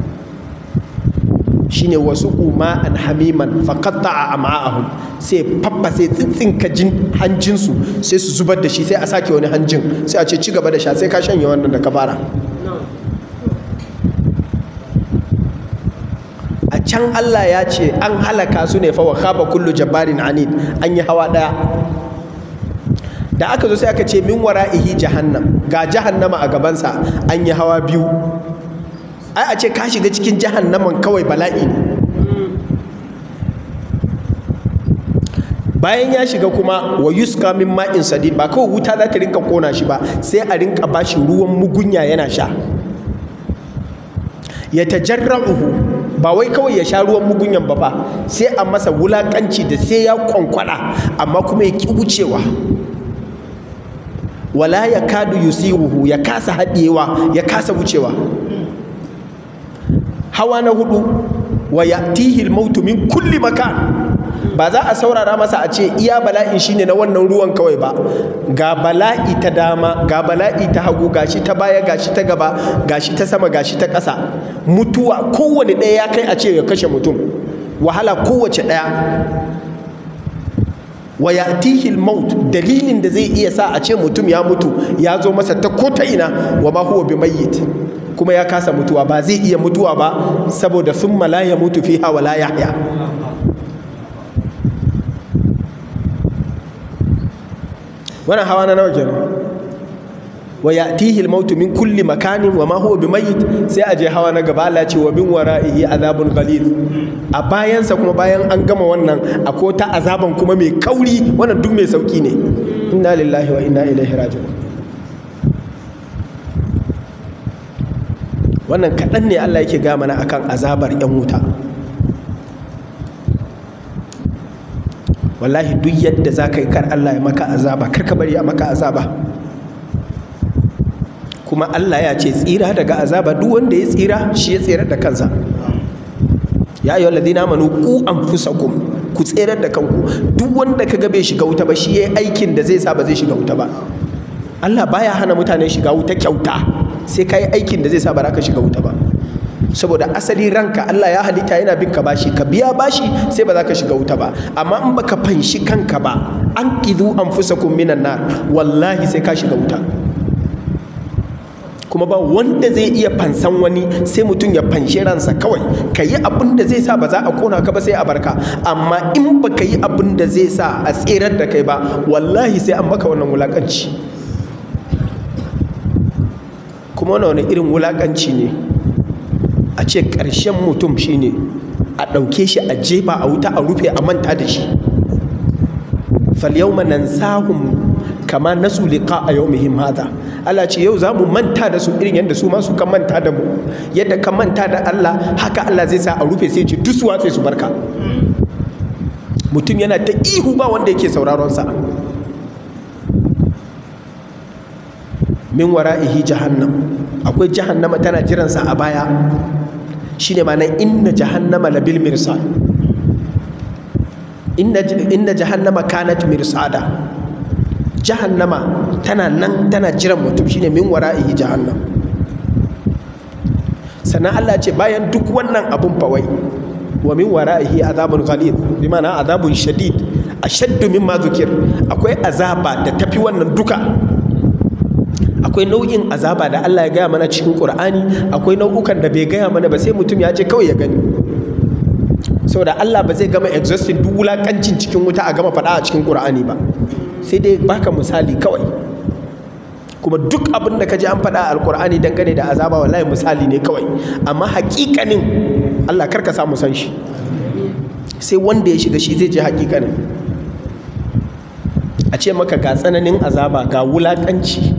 shine wasu kuma an hamiman faƙatta a ama'ahun sai faffa sai tsintsinka jin hanjinsu sai su zubar da shi sai a sake wani hanjin sai a ce ci gaba da sha sai ka shanye wannan da ka fara a can Allah ya ce an halaka su ne fa wa khaba kullu jabbarin anid an yi hawa daya da aka zo sai aka ce min wara'ihi jahannam ga jahannama a gabansa an yi hawa biyu ai a ce ka shiga cikin jahannaman kawai bala'i ne bayan ya shiga kuma wa yuska min ma'in sadid ba kawai wuta za ta rinka kona shi ba sai a rinka bashi ruwan mugunya yana sha ya tajarra'uhu ba wai kawai ya sha ruwan mugunyan ba fa sai a masa wulakanci da sai ya kwankwada amma kuma ya ki wucewa wala ya kadu yusiruhu ya kasa haɗewa ya kasa wucewa hawa na hudu wa ya'tihi al-mautu min kulli makan ba za a saurara masa a ce iya bala'in shine na wannan ruwan kawai ba ga bala'i ta dama ga bala'i ta hagu gashi ta baya gashi ta gaba gashi ta sama gashi ta ƙasa mutuwa kowane ɗaya ya kai a ce ya kashe mutum wahala kowace ɗaya wa ya'tihi maut dalilin da zai iya sa a ce mutum ya mutu ya zo masa ta ko ta ina wa ma huwa bimayyit kuma ya kasa mutuwa ba zai iya mutuwa ba saboda summa la ya mutu fiha wa la yahya wannan hawa na nawa kenan wa ya'tihi al-maut min kulli makanin wa ma huwa bimayyit sai aje hawa na gaba Allah ce wa min wara'ihi azabun ghalid a bayansa kuma bayan an gama wannan akwai ta azaban kuma mai kauri wannan duk mai sauki ne inna lillahi wa inna ilaihi raji'un wannan kaɗan ne Allah yake ga mana akan azabar 'yan wuta wallahi duk yadda za ka yi kar Allah ya maka azaba kar ka bari a maka azaba kuma Allah ya ce tsira daga azaba duk wanda ya tsira shi ya tsira da kansa ya ayyuhal ladina amanu ku anfusakum ku tsirar da kanku duk wanda kaga bai shiga wuta ba shi yayi aikin da zai sa ba zai shiga wuta ba Allah baya hana mutane shiga wuta kyauta sai kai aikin da zai sa ba za ka shiga wuta ba saboda asali ranka Allah ya halitta yana bin ka bashi ka biya bashi sai ba za ka shiga wuta ba amma in baka fanshi kanka ba an kidu anfusakum minan nar wallahi sai ka shiga wuta kuma ba wanda zai iya fansan wani sai mutum ya fanshi ransa kawai ka yi abin da zai sa ba za a kona ka ba sai a barka amma in ba ka yi abin da zai sa a tserar da kai ba wallahi sai an maka wannan wulakanci kuma wani irin wulakanci ne a ce ƙarshen mutum shine a ɗauke shi a jefa a wuta a rufe a manta da shi falyawma nansahum kama nasu liqa a yawmihim hadha Allah ce yau zamu manta da su irin yadda su ma su kan manta da mu yadda ka manta da Allah haka Allah zai sa a rufe sai ce duk su watse su barka mutum yana ta ihu ba wanda yake sauraron sa min wara'ihi jahannam akwai jahannama tana jiransa a baya shine ma nan inna jahannama labil mirsad inna inna jahannama kanat mirsada jahannama tana nan tana jiran mutum shine min wara'ihi jahannam sannan Allah ce bayan duk wannan abun fawai wa min wara'ihi azabun ghalid bi ma'ana azabun shadid ashaddu mimma dhukir akwai azaba da tafi wannan duka akwai nau'in azaba da Allah ya gaya mana cikin Qur'ani akwai nau'ukan da bai gaya mana ba sai mutum ya ce kawai ya gani saboda Allah ba zai gama exhausting duk wulakancin cikin wuta a gama faɗa a cikin Qur'ani ba sai dai baka misali kawai kuma duk abin da ka ji an faɗa a alkur'ani dangane da azaba wallahi misali ne kawai amma hakikanin Allah karka samu san shi sai wanda ya shiga shi zai je hakikanin a ce maka ga tsananin azaba ga wulakanci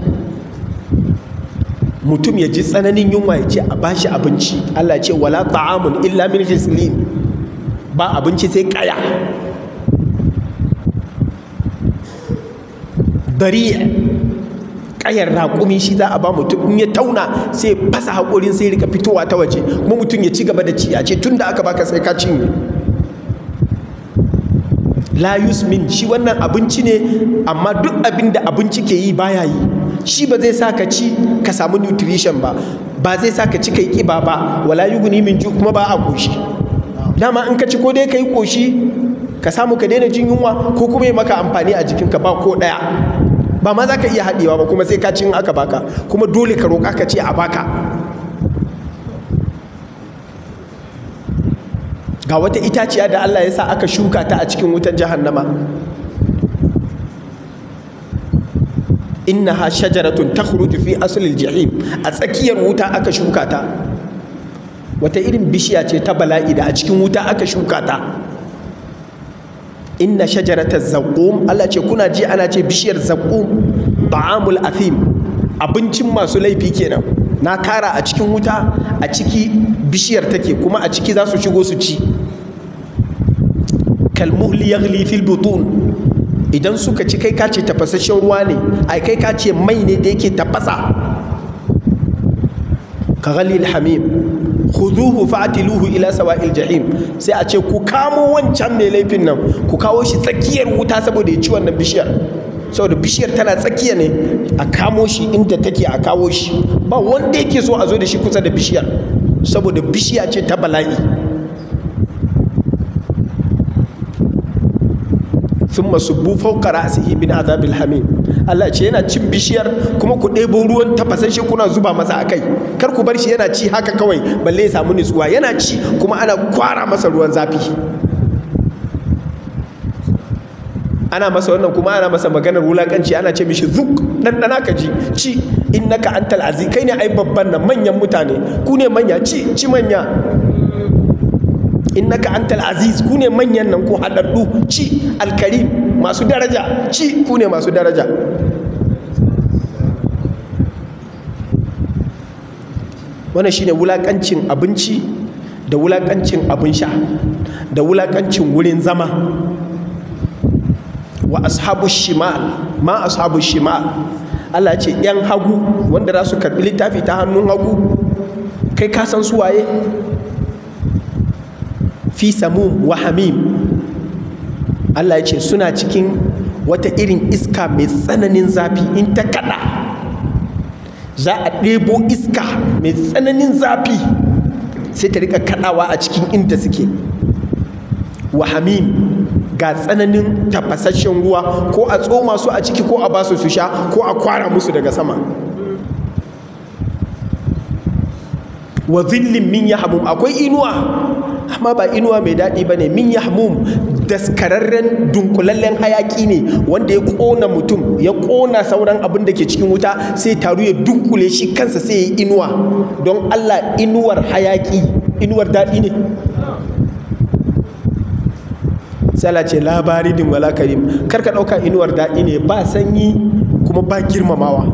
mutum ya ji tsananin yunwa ya ce a bashi abinci Allah ce wala ta'amun illa min hislin ba abinci sai kaya bari kayar raƙumi shi za a ba mutum in ya tauna sai fasa haƙorin sai rika fitowa ta waje kuma mutum ya ci gaba da ci a ce tun da aka baka sai ka cinye la yusmin shi wannan abinci ne amma duk abin da abinci ke yi baya yi shi ba zai sa ka ci ka samu nutrition ba ba zai sa ka ci kai kiba ba wala yuguni min ju kuma ba a koshi dama in ka ci ko dai kai koshi ka samu ka daina jin yunwa ko kuma ya maka amfani a jikinka ba ko daya ba ma za ka iya haɗewa ba kuma sai ka cin aka baka kuma dole ka roƙa ka ce a baka ga wata itaciya da Allah ya sa aka shuka ta a cikin wutan jahannama innaha shajaratun takhruju fi aslil jahim a tsakiyar wuta aka shuka ta wata irin bishiya ce ta bala'i da a cikin wuta aka shuka ta inna shajarata zaqqum Allah ce kuna ji ana ce bishiyar zaqqum ta'amul athim abincin masu laifi kenan na tara a cikin wuta a ciki bishiyar take kuma a ciki za su shigo su ci kalmuhli yaghli fil butun idan suka ci kai kace tafasasshen ruwa ne ai kai kace mai ne da yake tafasa ka ghalil hamim khuduhu fa'tiluhu ila sawa'il jahim sai a ce ku kamo wancan mai laifin nan ku kawo shi tsakiyar wuta saboda ya ci wannan bishiyar saboda bishiyar tana tsakiya ne a kamo shi inda take a kawo shi ba wanda yake so a zo da shi kusa da bishiyar saboda bishiya ce ta bala'i thumma subbu fawqa ra'sihi min azabil hamim Allah ce yana cin bishiyar kuma ku ɗebo ruwan tafasashe kuna zuba masa a kai kar ku bar shi yana ci haka kawai balle ya samu nutsuwa yana ci kuma ana kwara masa ruwan zafi ana masa wannan kuma ana masa maganar wulakanci ana ce mishi zuk dan dana ka ji ci innaka antal aziz kai ne ai babban nan manyan mutane ku ne manya ci ci manya innaka antal aziz ku ne manyan nan ku haɗaɗɗu ci alkarim masu daraja ci ku ne masu daraja wannan shine wulakancin abinci da wulakancin abin sha da wulakancin wurin zama wa ashabu shimal ma ashabu shimal Allah ce yan hagu wanda za su karɓi littafi ta hannun hagu kai ka san su waye fi samum wa hamim Allah ya ce suna cikin wata irin iska mai tsananin zafi in ta kada za a ɗebo iska mai tsananin zafi sai ta rika kadawa a cikin inda suke wa hamim ga tsananin tafasasshen ruwa ko a tsoma su a ciki ko a basu su sha ko a kwara musu daga sama wa zillin min yahmum akwai inuwa amma ba inuwa mai daɗi ba ne min yahmum daskararren dunkulallen hayaki ne wanda ya ƙona mutum ya ƙona sauran abin da ke cikin wuta sai taru ya dunkule shi kansa sai ya yi inuwa don allah inuwar hayaki inuwar daɗi ne sala ce labari din wala karim karka ɗauka inuwar daɗi ne ba sanyi kuma ba girmamawa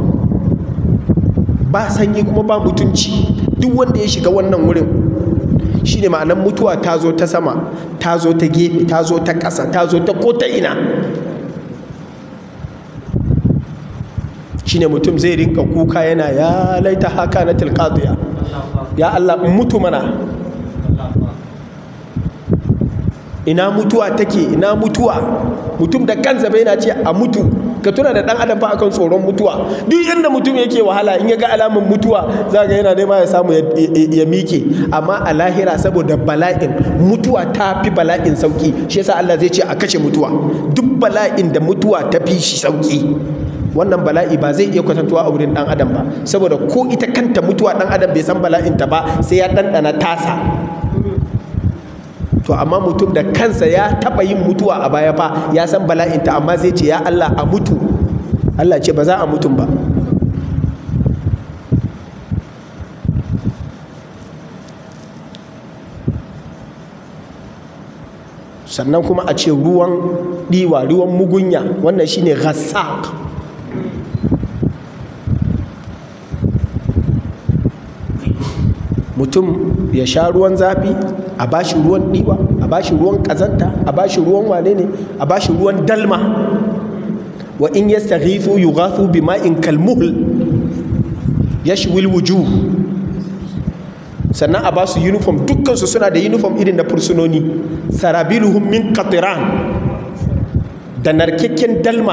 ba sanyi kuma ba mutunci duk wanda ya shiga wannan wurin shine ma'anar mutuwa ta zo ta sama ta zo ta gefe ta zo ta ƙasa ta zo ta ko ta ina shine mutum zai rinka kuka yana ya laita haka na tilqadiya ya Allah in mutu mana ina mutuwa take ina mutuwa mutum da kansa bai na ce a mutu ka tuna da dan adam fa akan tsoron mutuwa duk inda mutum yake wahala in ya ga alamun mutuwa za ga yana nema ya samu ya mike amma a lahira saboda bala'in mutuwa ta fi bala'in sauki shi yasa Allah zai ce a kashe mutuwa duk bala'in da mutuwa ta fi shi sauki wannan bala'i ba zai iya kwatantuwa a wurin dan adam ba saboda ko ita kanta mutuwa dan adam bai san bala'in ta ba sai ya dandana tasa to amma mutum da kansa ya taba yin mutuwa a baya fa ya san bala'inta amma zai ce ya Allah a mutu Allah ce ba za a mutum ba sannan kuma a ce ruwan ɗiwa ruwan mugunya wannan shine ghassaq mutum ya sha ruwan zafi a bashi ruwan ɗiwa a bashi ruwan ƙazanta a bashi ruwan wane ne a bashi ruwan dalma wa in yastaghithu yughathu bima'in kalmuhl yashwil wujuh sannan a basu uniform dukkansu suna da uniform irin na fursunoni sarabiluhum min qatiran da narkakken dalma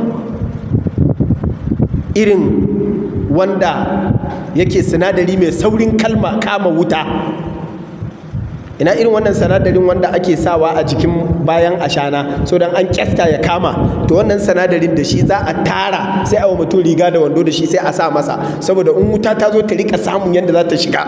irin wanda yake sinadari mai saurin kalma kama wuta ina irin wannan sinadarin wanda ake sawa a jikin bayan ashana so dan an kyasta ya kama to wannan sinadarin da shi za a tara sai a wa mutum riga da wando da shi sai a sa masa saboda in wuta ta zo ta rika samun yadda za ta shiga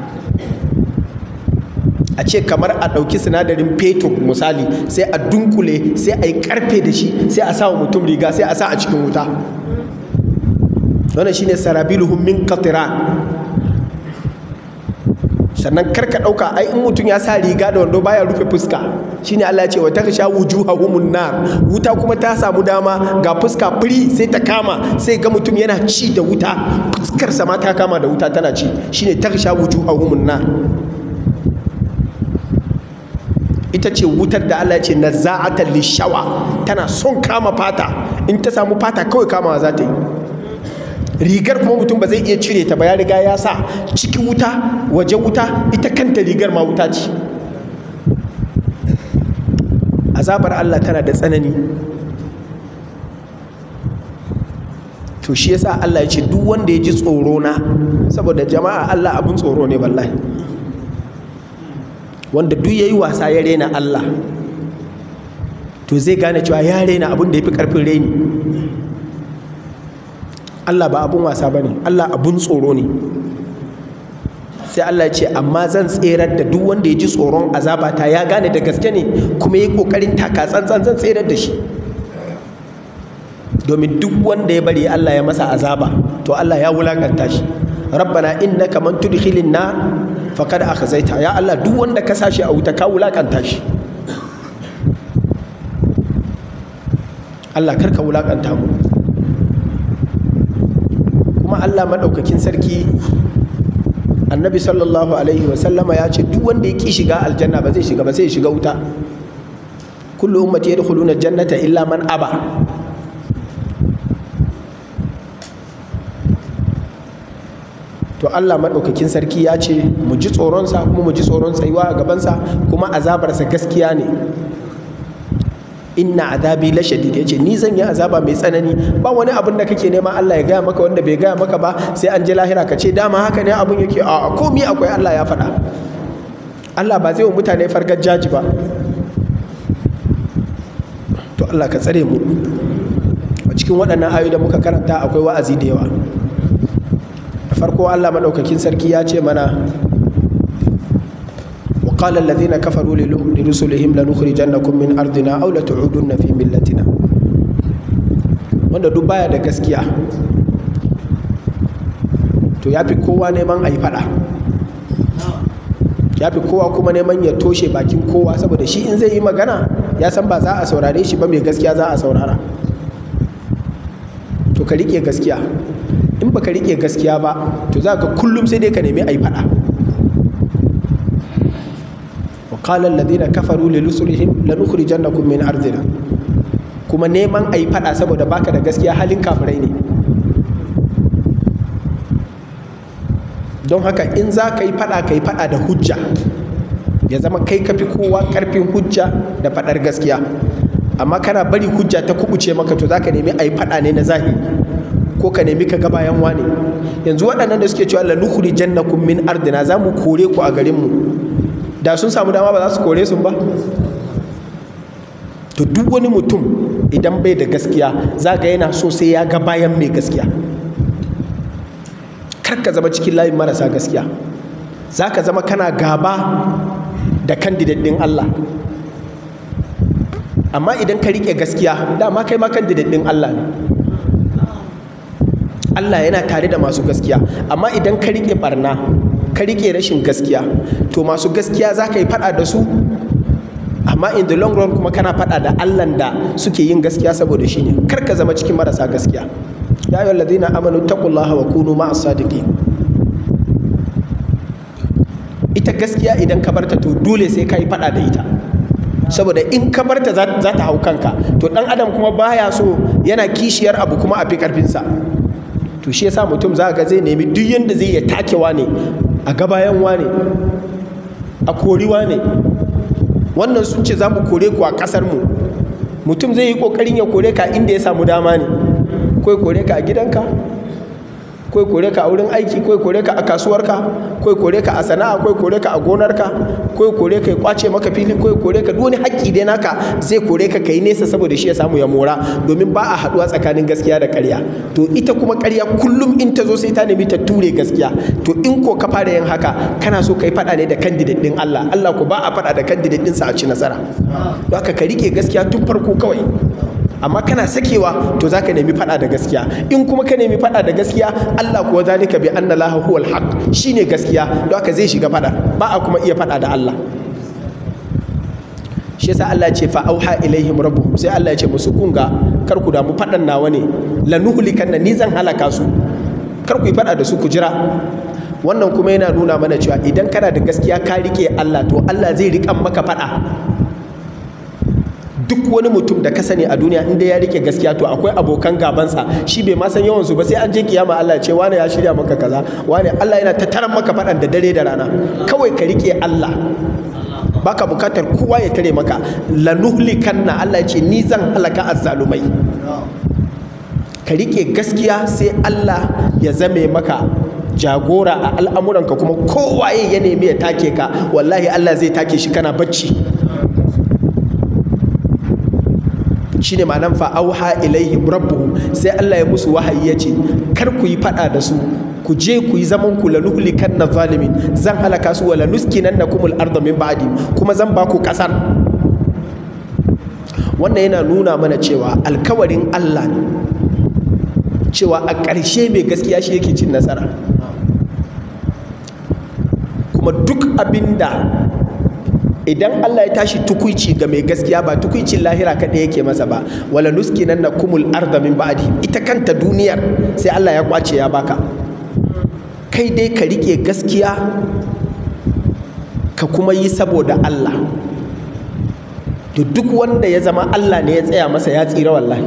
a ce kamar a ɗauki sinadarin fetur misali sai a dunkule sai a yi karfe da shi sai a sa wa mutum riga sai a sa a cikin wuta wannan shine sarabiluhum min qatiran sannan karka dauka ai in mutum ya sa riga da wando baya rufe fuska shine Allah ya ce wa taksha wujuhahumun nar wuta kuma ta samu dama ga fuska firi sai ta kama sai ga mutum yana ci da wuta fuskar sa ma ta kama da wuta tana ci shine taksha wujuhahumun nar ita ce wutar da Allah ya ce nazza'atan lishawa tana son kama fata in ta samu fata kawai kamawa za ta yi rigar kuma mutum ba zai iya cire ta ba ya riga ya sa ciki wuta waje wuta ita kanta rigar ma wuta ce azabar Allah tana da tsanani to shi yasa Allah ya ce duk wanda ya ji tsoro na saboda jama'a Allah abin tsoro ne wallahi wanda duk yayi wasa ya rena Allah to zai gane cewa ya rena abin da ya fi karfin reni Allah ba abun wasa ba ne Allah abun tsoro ne sai Allah ya ce amma zan tserar da duk wanda ya ji tsoron azabata ya gane da gaske ne kuma ya yi kokarin taka tsantsan zan tserar da shi domin duk wanda ya bari Allah ya masa azaba to Allah ya wulakanta shi rabbana innaka man tudkhilin nar faqad akhzaita ya Allah duk wanda ka sashi a wuta ka wulakanta shi Allah karka wulakanta mu kuma Allah maɗaukakin sarki annabi sallallahu alaihi wasallama ya ce duk wanda ya ƙi shiga aljanna ba zai shiga ba sai ya shiga wuta kullu ummati yadkhuluna jannata illa man aba to Allah maɗaukakin sarki ya ce mu ji tsoronsa kuma mu ji tsoron tsayuwa a gabansa kuma azabarsa gaskiya ne inna azabi la shadid yace ni zan yi azaba mai tsanani ba wani abin da kake nema Allah ya gaya maka wanda bai gaya maka ba sai an je lahira ka ce dama haka ne abin yake a komi akwai Allah ya faɗa Allah ba zai wa mutane fargar jaji ba to Allah ka tsare mu a cikin waɗannan ayoyi da muka karanta akwai wa'azi da yawa da farko Allah maɗaukakin sarki ya ce mana وقال الذين كفروا لرسلهم لنخرجنكم من أرضنا أو لتعودن في ملتنا wanda duk baya da gaskiya to ya fi kowa neman a yi fada ya fi kowa kuma neman ya toshe bakin kowa saboda shi in zai yi magana ya san ba za a saurare shi ba mai gaskiya za a saurara to ka rike gaskiya in ba ka rike gaskiya ba to za ka kullum sai dai ka nemi a yi fada وقال الذين كفروا لرسلهم لنخرجنكم من أرضنا kuma neman a yi fada saboda baka da gaskiya halin kafirai ne don haka in za ka yi fada ka yi fada da hujja ya zama kai kafi kowa karfin hujja da fadar gaskiya amma kana bari hujja ta kubuce maka to za ka nemi a yi fada ne na zahiri ko ka nemi ka ga bayan wane yanzu waɗannan da suke cewa lanukhri jannakum min ardina za mu kore ku a garinmu da sun samu dama ba za su kore sun ba to duk wani mutum idan bai da gaskiya za ga yana so sai ya ga bayan mai gaskiya kar ka zama cikin layin marasa gaskiya za ka zama kana gaba da kandidat ɗin Allah amma idan ka riƙe gaskiya dama kai ma kandidat ɗin Allah ne Allah yana tare da masu gaskiya amma idan ka riƙe barna ka riƙe rashin gaskiya to masu gaskiya za ka yi faɗa da su amma in the long run kuma kana faɗa da allan da suke yin gaskiya saboda shi ne kar ka zama cikin marasa gaskiya ya yi ladina amanu taqullaha wa kunu ma'as sadiqin ita gaskiya idan ka barta to dole sai ka yi faɗa da ita saboda in ka barta za ta hau kanka to ɗan adam kuma baya so yana kishiyar abu kuma a fi ƙarfinsa to shi yasa mutum za ga zai nemi duk yanda zai ya takewa ne a gabayan wane a koriwa ne wannan sun ce za mu kore ku a ƙasar mu mutum zai yi ƙoƙarin ya kore ka inda ya samu dama ne ko ya kore ka a gidanka ko ya kore ka a wurin aiki ko ya kore ka a kasuwarka ko ya kore ka a sana'a ko ya kore ka a gonarka ko ya kore ka ya kwace maka fili ko ya kore ka duk wani haƙƙi dai naka zai kore ka kai nesa saboda shi ya samu ya mora domin ba a haɗuwa tsakanin gaskiya da ƙarya to ita kuma ƙarya kullum in ta zo sai ta nemi ta ture gaskiya to in ko ka fara yin haka kana so kai faɗa ne da candidate ɗin Allah Allah ko ba a faɗa da candidate ɗinsa a ci nasara don haka ka rike gaskiya tun farko kawai amma kana sakewa to zaka nemi fada da gaskiya in kuma ka nemi fada da gaskiya Allah kuwa zalika bi anna lahu huwal haq shine gaskiya don haka zai shiga fada ba a kuma iya fada da Allah shi yasa Allah ce fa auha ilaihim rabbuhum sai Allah ya ce musu kunga kar ku damu fadan nawa ne lanuhlikanna ni zan halaka su kar ku yi fada da su ku jira wannan kuma yana nuna mana cewa idan kana da gaskiya ka rike Allah to Allah zai riƙan maka fada duk wani mutum da ka sani a duniya inda ya rike gaskiya to akwai abokan gabansa shi bai ma san yawan su ba sai an je kiyama Allah ce wane ya shirya maka kaza wane Allah yana tattaran maka faɗan da dare da rana kawai ka rike Allah baka bukatar kowa ya tare maka lanuhlikanna Allah ce ni zan halaka azzalumai ka rike gaskiya sai Allah ya zame maka jagora a al'amuranka kuma kowaye ya nemi ya take ka wallahi Allah zai take shi kana bacci shine ma'anan fa auha ilaihim rabbuhum sai Allah ya musu wahayi ya ce kar ku yi fada da su ku je ku yi zaman ku la nuhlikan na zalimin zan halaka su wala nuskinannakum al-ardha min ba'di kuma zan ba ku kasar wannan yana nuna mana cewa alkawarin Allah ne cewa a ƙarshe mai gaskiya shi yake cin nasara kuma duk abinda idan Allah ya tashi tukuici ga mai gaskiya ba tukuicin lahira kaɗai yake masa ba wala nuski nan na kumul arda min ba'di ita kanta duniyar sai Allah ya kwace ya baka kai dai ka rike gaskiya ka kuma yi saboda Allah to duk wanda ya zama Allah ne ya tsaya masa ya tsira wallahi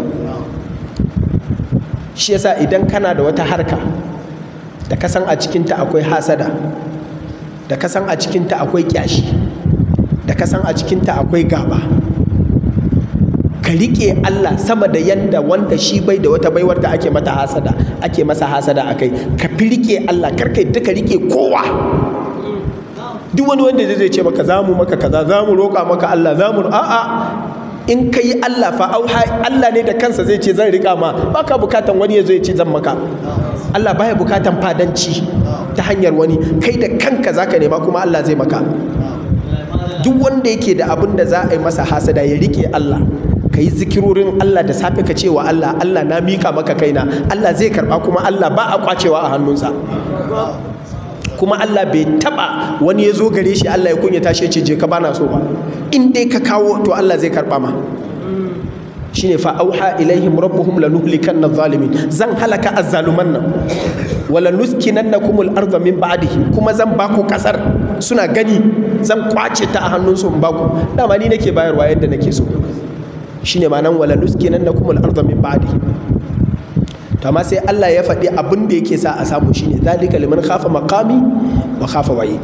shi yasa idan kana da wata harka da kasan a cikinta akwai hasada da kasan a cikinta akwai kyashi da kasan a cikinta akwai gaba ka riƙe Allah sama da yadda wanda shi bai da wata baiwar da ake mata hasada ake masa hasada a kai ka fi riƙe Allah karkai duka riƙe kowa duk wani wanda zai ce maka za mu maka kaza za mu roƙa maka Allah za mu a'a in ka yi Allah fa auha Allah ne da kansa zai ce zan riƙa ma baka bukatan wani ya zo ya ce zan maka Allah baya bukatan fadanci ta hanyar wani kai da kanka zaka nema kuma Allah zai maka duk wanda yake da abin da za a yi masa hasada ya rike Allah ka yi zikirorin Allah da safe ka cewa Allah Allah na mika maka kaina Allah zai karba kuma Allah ba a kwacewa a hannunsa kuma Allah bai taba wani ya zo gare shi Allah ya kunya tashi ce je ka bana so ba in dai ka kawo to Allah zai karba ma shine fa auha ilaihim rabbuhum lanuhlikanna zalimin zan halaka azzaluman nan wala nuskinannakum al-ardha min ba'dihim kuma zan baku kasar suna gani zan kwace ta a hannunsu in baku dama ni nake bayarwa yadda nake so shine ma'anan wala nuskinannakum al-ardha min ba'dihim to amma sai Allah ya faɗi abin da yake sa a samu shine zalika liman khafa maqami wa khafa wa'id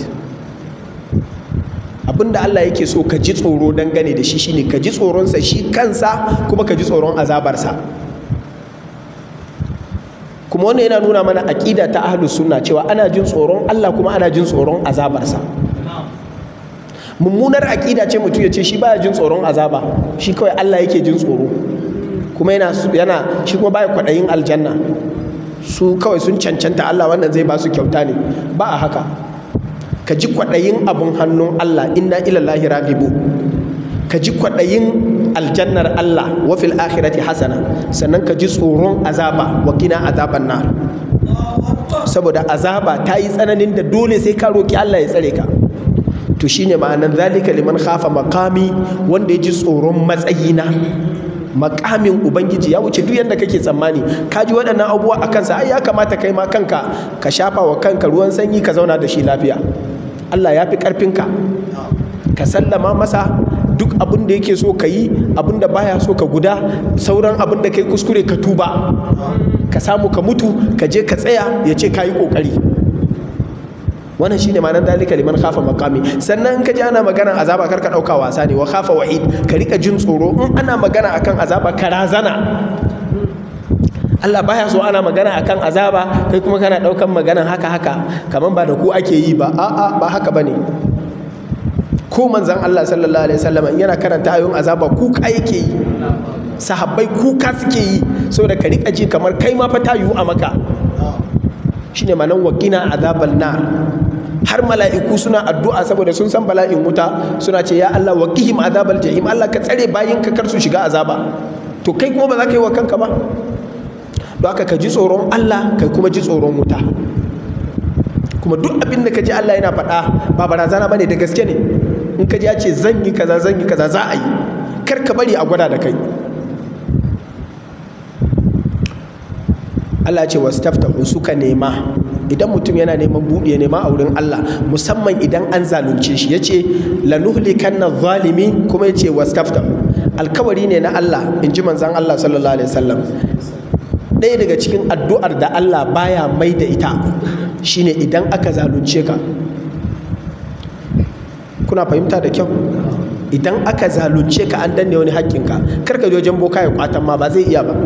abin da Allah yake so ka ji tsoro dangane da shi shine ka ji tsoronsa shi kansa kuma ka ji tsoron azabarsa kuma wannan yana nuna mana aƙida ta ahlus sunna cewa ana jin tsoron Allah kuma ana jin tsoron azabarsa mummunar aƙida ce mutum ya ce shi baya jin tsoron azaba shi kawai Allah yake jin tsoro kuma yana yana shi kuma baya kwaɗayin aljanna su kawai sun cancanta Allah wannan zai ba su kyauta ne ba a haka ka ji kwaɗayin abun hannun Allah inna ilallahi ragibu ka ji kwaɗayin aljannar Allah wa fil akhirati hasana sannan ka ji tsoron azaba wa kina azaban nar saboda azaba ta yi tsananin da dole sai ka roki Allah ya tsare ka to shine ma'anar zalika liman khafa makami wanda ya ji tsoron matsayina makamin ubangiji ya wuce duk yadda kake tsammani ka ji waɗannan abubuwa a kansa ai ya kamata kai ma kanka ka shafa wa kanka ruwan sanyi ka zauna da shi lafiya Allah ya fi ƙarfinka ka sallama masa duk abin da yake so ka yi abin da baya so ka guda sauran abin da kai kuskure ka tuba ka samu ka mutu ka je ka tsaya ya ce ka yi ƙoƙari wannan shine ma'anar dalika liman khafa makami sannan in ka ji ana magana azaba kar ka dauka wasa ne wa khafa wa'id ka rika jin tsoro in ana magana akan azaba ka razana Allah baya so ana magana akan azaba kai kuma kana daukan magana haka haka kaman ba da ku ake yi ba a'a ba haka bane ko manzon Allah sallallahu alaihi wasallam yana karanta ayoyin azaba kuka yake yi sahabbai kuka suke yi saboda ka rika ji kamar kai ma fa ta yiwu a maka shine manan wakina azabal nar har mala'iku suna addu'a saboda sun san bala'in wuta suna ce ya Allah waqihim azabal jahim Allah ka tsare bayin ka kar su shiga azaba to kai kuma ba za ka yi wa kanka ba don haka ka ji tsoron Allah kai kuma ji tsoron wuta kuma duk abin da ka ji Allah yana faɗa ba barazana bane da gaske ne in ka ji ya ce zan yi kaza zan yi kaza za a yi kar ka bari a gwada da kai Allah ce wasu taftahu suka nema idan mutum yana neman buɗe ya nema a wurin Allah musamman idan an zalunce shi ya ce lanuhlikanna zalimi kuma ya ce wasu taftahu alkawari ne na Allah in ji manzan Allah sallallahu alaihi wasallam ɗaya daga cikin addu'ar da Allah baya mai da ita shine idan aka zalunce ka kuna fahimta da kyau idan aka zalunce ka an danne wani haƙƙinka karka je wajen boka ya kwatan ma ba zai iya ba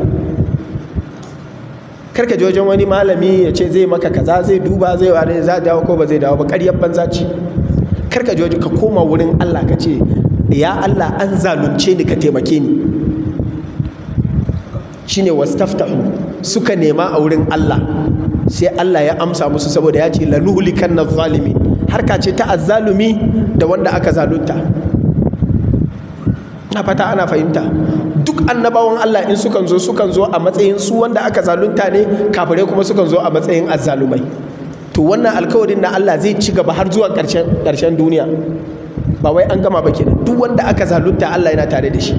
karka je wajen wani malami ya ce zai maka kaza zai duba zai ware za dawo ko ba zai dawo ba ƙaryar banza ce karka je wajen ka koma wurin Allah ka ce ya Allah an zalunce ni ka taimake ni shine wastaftahu suka nema a wurin Allah sai Allah ya amsa musu saboda ya ce lanuhlikan zalimi harka ce ta azzalumi da wanda aka zalunta na fata ana fahimta duk annabawan Allah in sukan zo sukan zo a matsayin su wanda aka zalunta ne kafirai kuma sukan zo a matsayin azzalumai to wannan alkawarin na Allah zai ci gaba har zuwa ƙarshen duniya ba wai an gama ba kenan duk wanda aka zalunta Allah yana tare da shi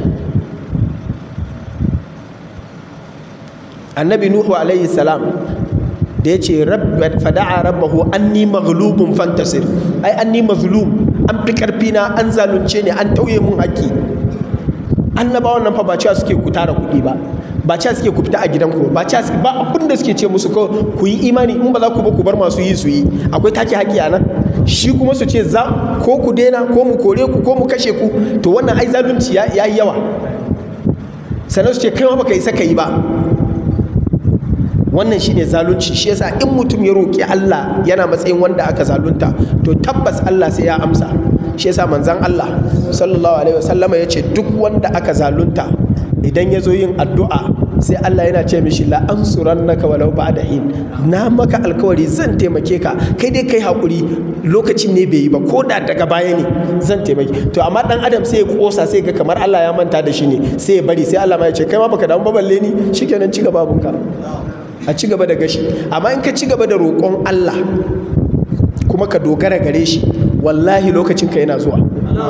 annabi nuhu alaihi salam da ya ce fada'a rabbahu anni maghlubun fantasir ai anni mazlum an fi karfi na an zalunce ne an tauye mun haƙƙi annabawan nan fa ba cewa suke ku tara kuɗi ba ba cewa suke ku fita a gidanku ba cewa suke ba abin da suke ce musu ko ku yi imani in ba za ku ba ku bar masu yi su yi akwai take haƙƙi a nan shi kuma su ce za ko ku daina ko mu kore ku ko mu kashe ku to wannan ai zalunci ya yi yawa sannan su ce kai ma baka isa ka yi ba wannan shine zalunci shi yasa in mutum ya roƙi Allah yana matsayin wanda aka zalunta to tabbas Allah sai ya amsa shi yasa manzon Allah sallallahu alaihi wasallama ya ce duk wanda aka zalunta idan ya zo yin addu'a sai Allah yana ce mishi la ansurannaka walau ba'da hin na maka alkawari zan taimake ka kai dai kai hakuri lokacin ne bai yi ba ko da daga baya ne zan taimake to amma dan adam sai ya kosa sai ga kamar Allah ya manta da shi ne sai ya bari sai Allah ma ya ce kai ma baka damu ba balle ni shikenan ci gaba bunka a ci gaba da gashi amma in ka ci gaba da roƙon Allah kuma ka dogara gare shi wallahi lokacin ka yana zuwa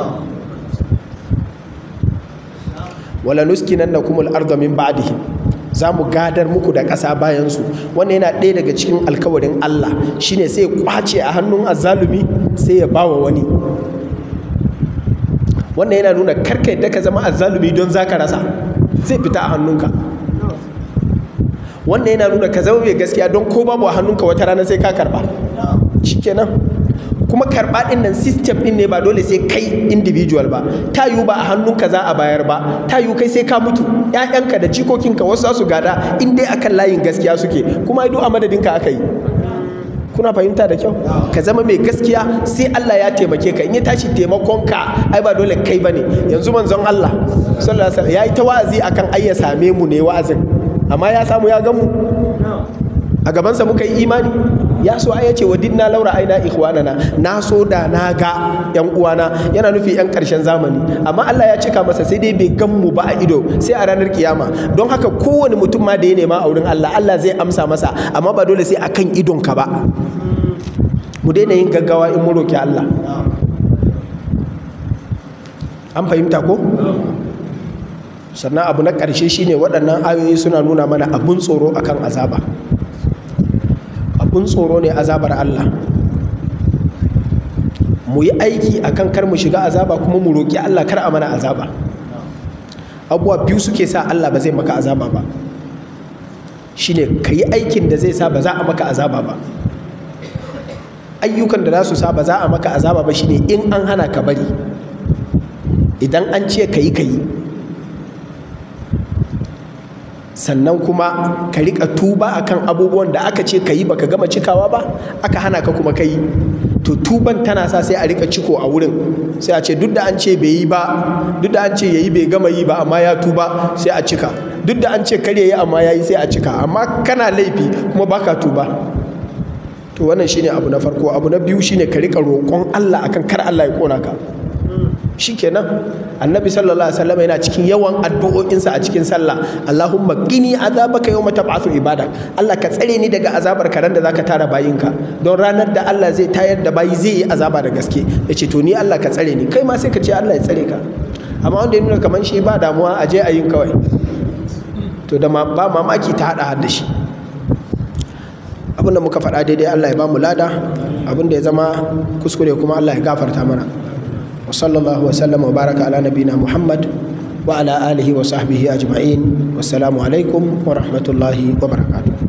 wala nuskinannakum al-ardha min ba'dihim za mu gadar muku da ƙasa bayansu wannan yana ɗaya daga cikin alkawarin Allah shine sai ya kwace a hannun azzalumi sai ya bawa wani wannan yana nuna karka yadda ka zama azzalumi don za ka rasa zai fita a hannunka wannan yana nuna ka zama mai gaskiya don ko babu a hannunka wata rana sai ka karba shikenan kuma karɓa ɗin nan system ɗin ne ba dole sai kai individual ba ta yiwu ba a hannunka za a bayar ba ta yiwu kai sai ka mutu ƴaƴanka da jikokinka wasu za su gada in dai akan layin gaskiya suke kuma duk a madadinka aka yi kuna fahimta da kyau ka zama mai gaskiya sai Allah ya taimake ka in ya tashi taimakon ka ai ba dole kai bane yanzu manzon Allah sallallahu alaihi wasallam yayi ta wa'azi akan ai ya same mu ne wa'azin amma ya samu ya gan mu a gabansa muka yi imani ya so ai yace wadinna laura aina ikhwanana na so da na ga yan uwana yana nufi yan karshen zamani amma Allah ya cika masa sai dai bai gan mu ba a ido sai a ranar kiyama don haka kowane mutum ma da ya nema a wurin Allah Allah zai amsa masa amma ba dole sai akan idon ka ba mu daina yin gaggawa in mu roki Allah an fahimta ko sannan abu na ƙarshe shine waɗannan ayoyi suna nuna mana abun tsoro akan azaba abun tsoro ne azabar Allah mu yi aiki akan kar mu shiga azaba kuma mu roƙi Allah kar a mana azaba abubuwa biyu suke sa Allah ba zai maka azaba ba shine ka yi aikin da zai sa ba za a maka azaba ba ayyukan da za su sa ba za a maka azaba ba shine in an hana ka bari idan an ce ka yi ka yi sannan kuma ka rika tuba akan abubuwan da aka ce ka yi baka gama cikawa ba aka hana ka kuma ka yi to tuban tana sa sai a rika ciko a wurin sai a ce duk da an ce bai yi ba duk da an ce yayi bai gama yi ba amma ya tuba sai a cika duk da an ce kar yayi amma yayi sai a cika amma kana laifi kuma baka tuba to wannan shine abu na farko abu na biyu shine ka rika roƙon Allah akan kar Allah ya kona ka shikenan annabi sallallahu alaihi wasallam yana cikin yawan addu'o'insa a cikin sallah Allahumma qini azabaka yawma tab'athu ibadak Allah ka tsare ni daga azabar karan da zaka tara bayinka don ranar da Allah zai tayar da bayi zai yi azaba da gaske yace to ni Allah ka tsare ni kai ma sai ka ce Allah ya tsare ka amma wanda ya nuna kaman shi ba damuwa a je a yin kawai to da ba mamaki ta hada da shi abinda muka faɗa daidai Allah ya ba mu lada abinda ya zama kuskure kuma Allah ya gafarta mana وصلى الله وسلم وبارك على نبينا محمد وعلى آله وصحبه أجمعين والسلام عليكم ورحمة الله وبركاته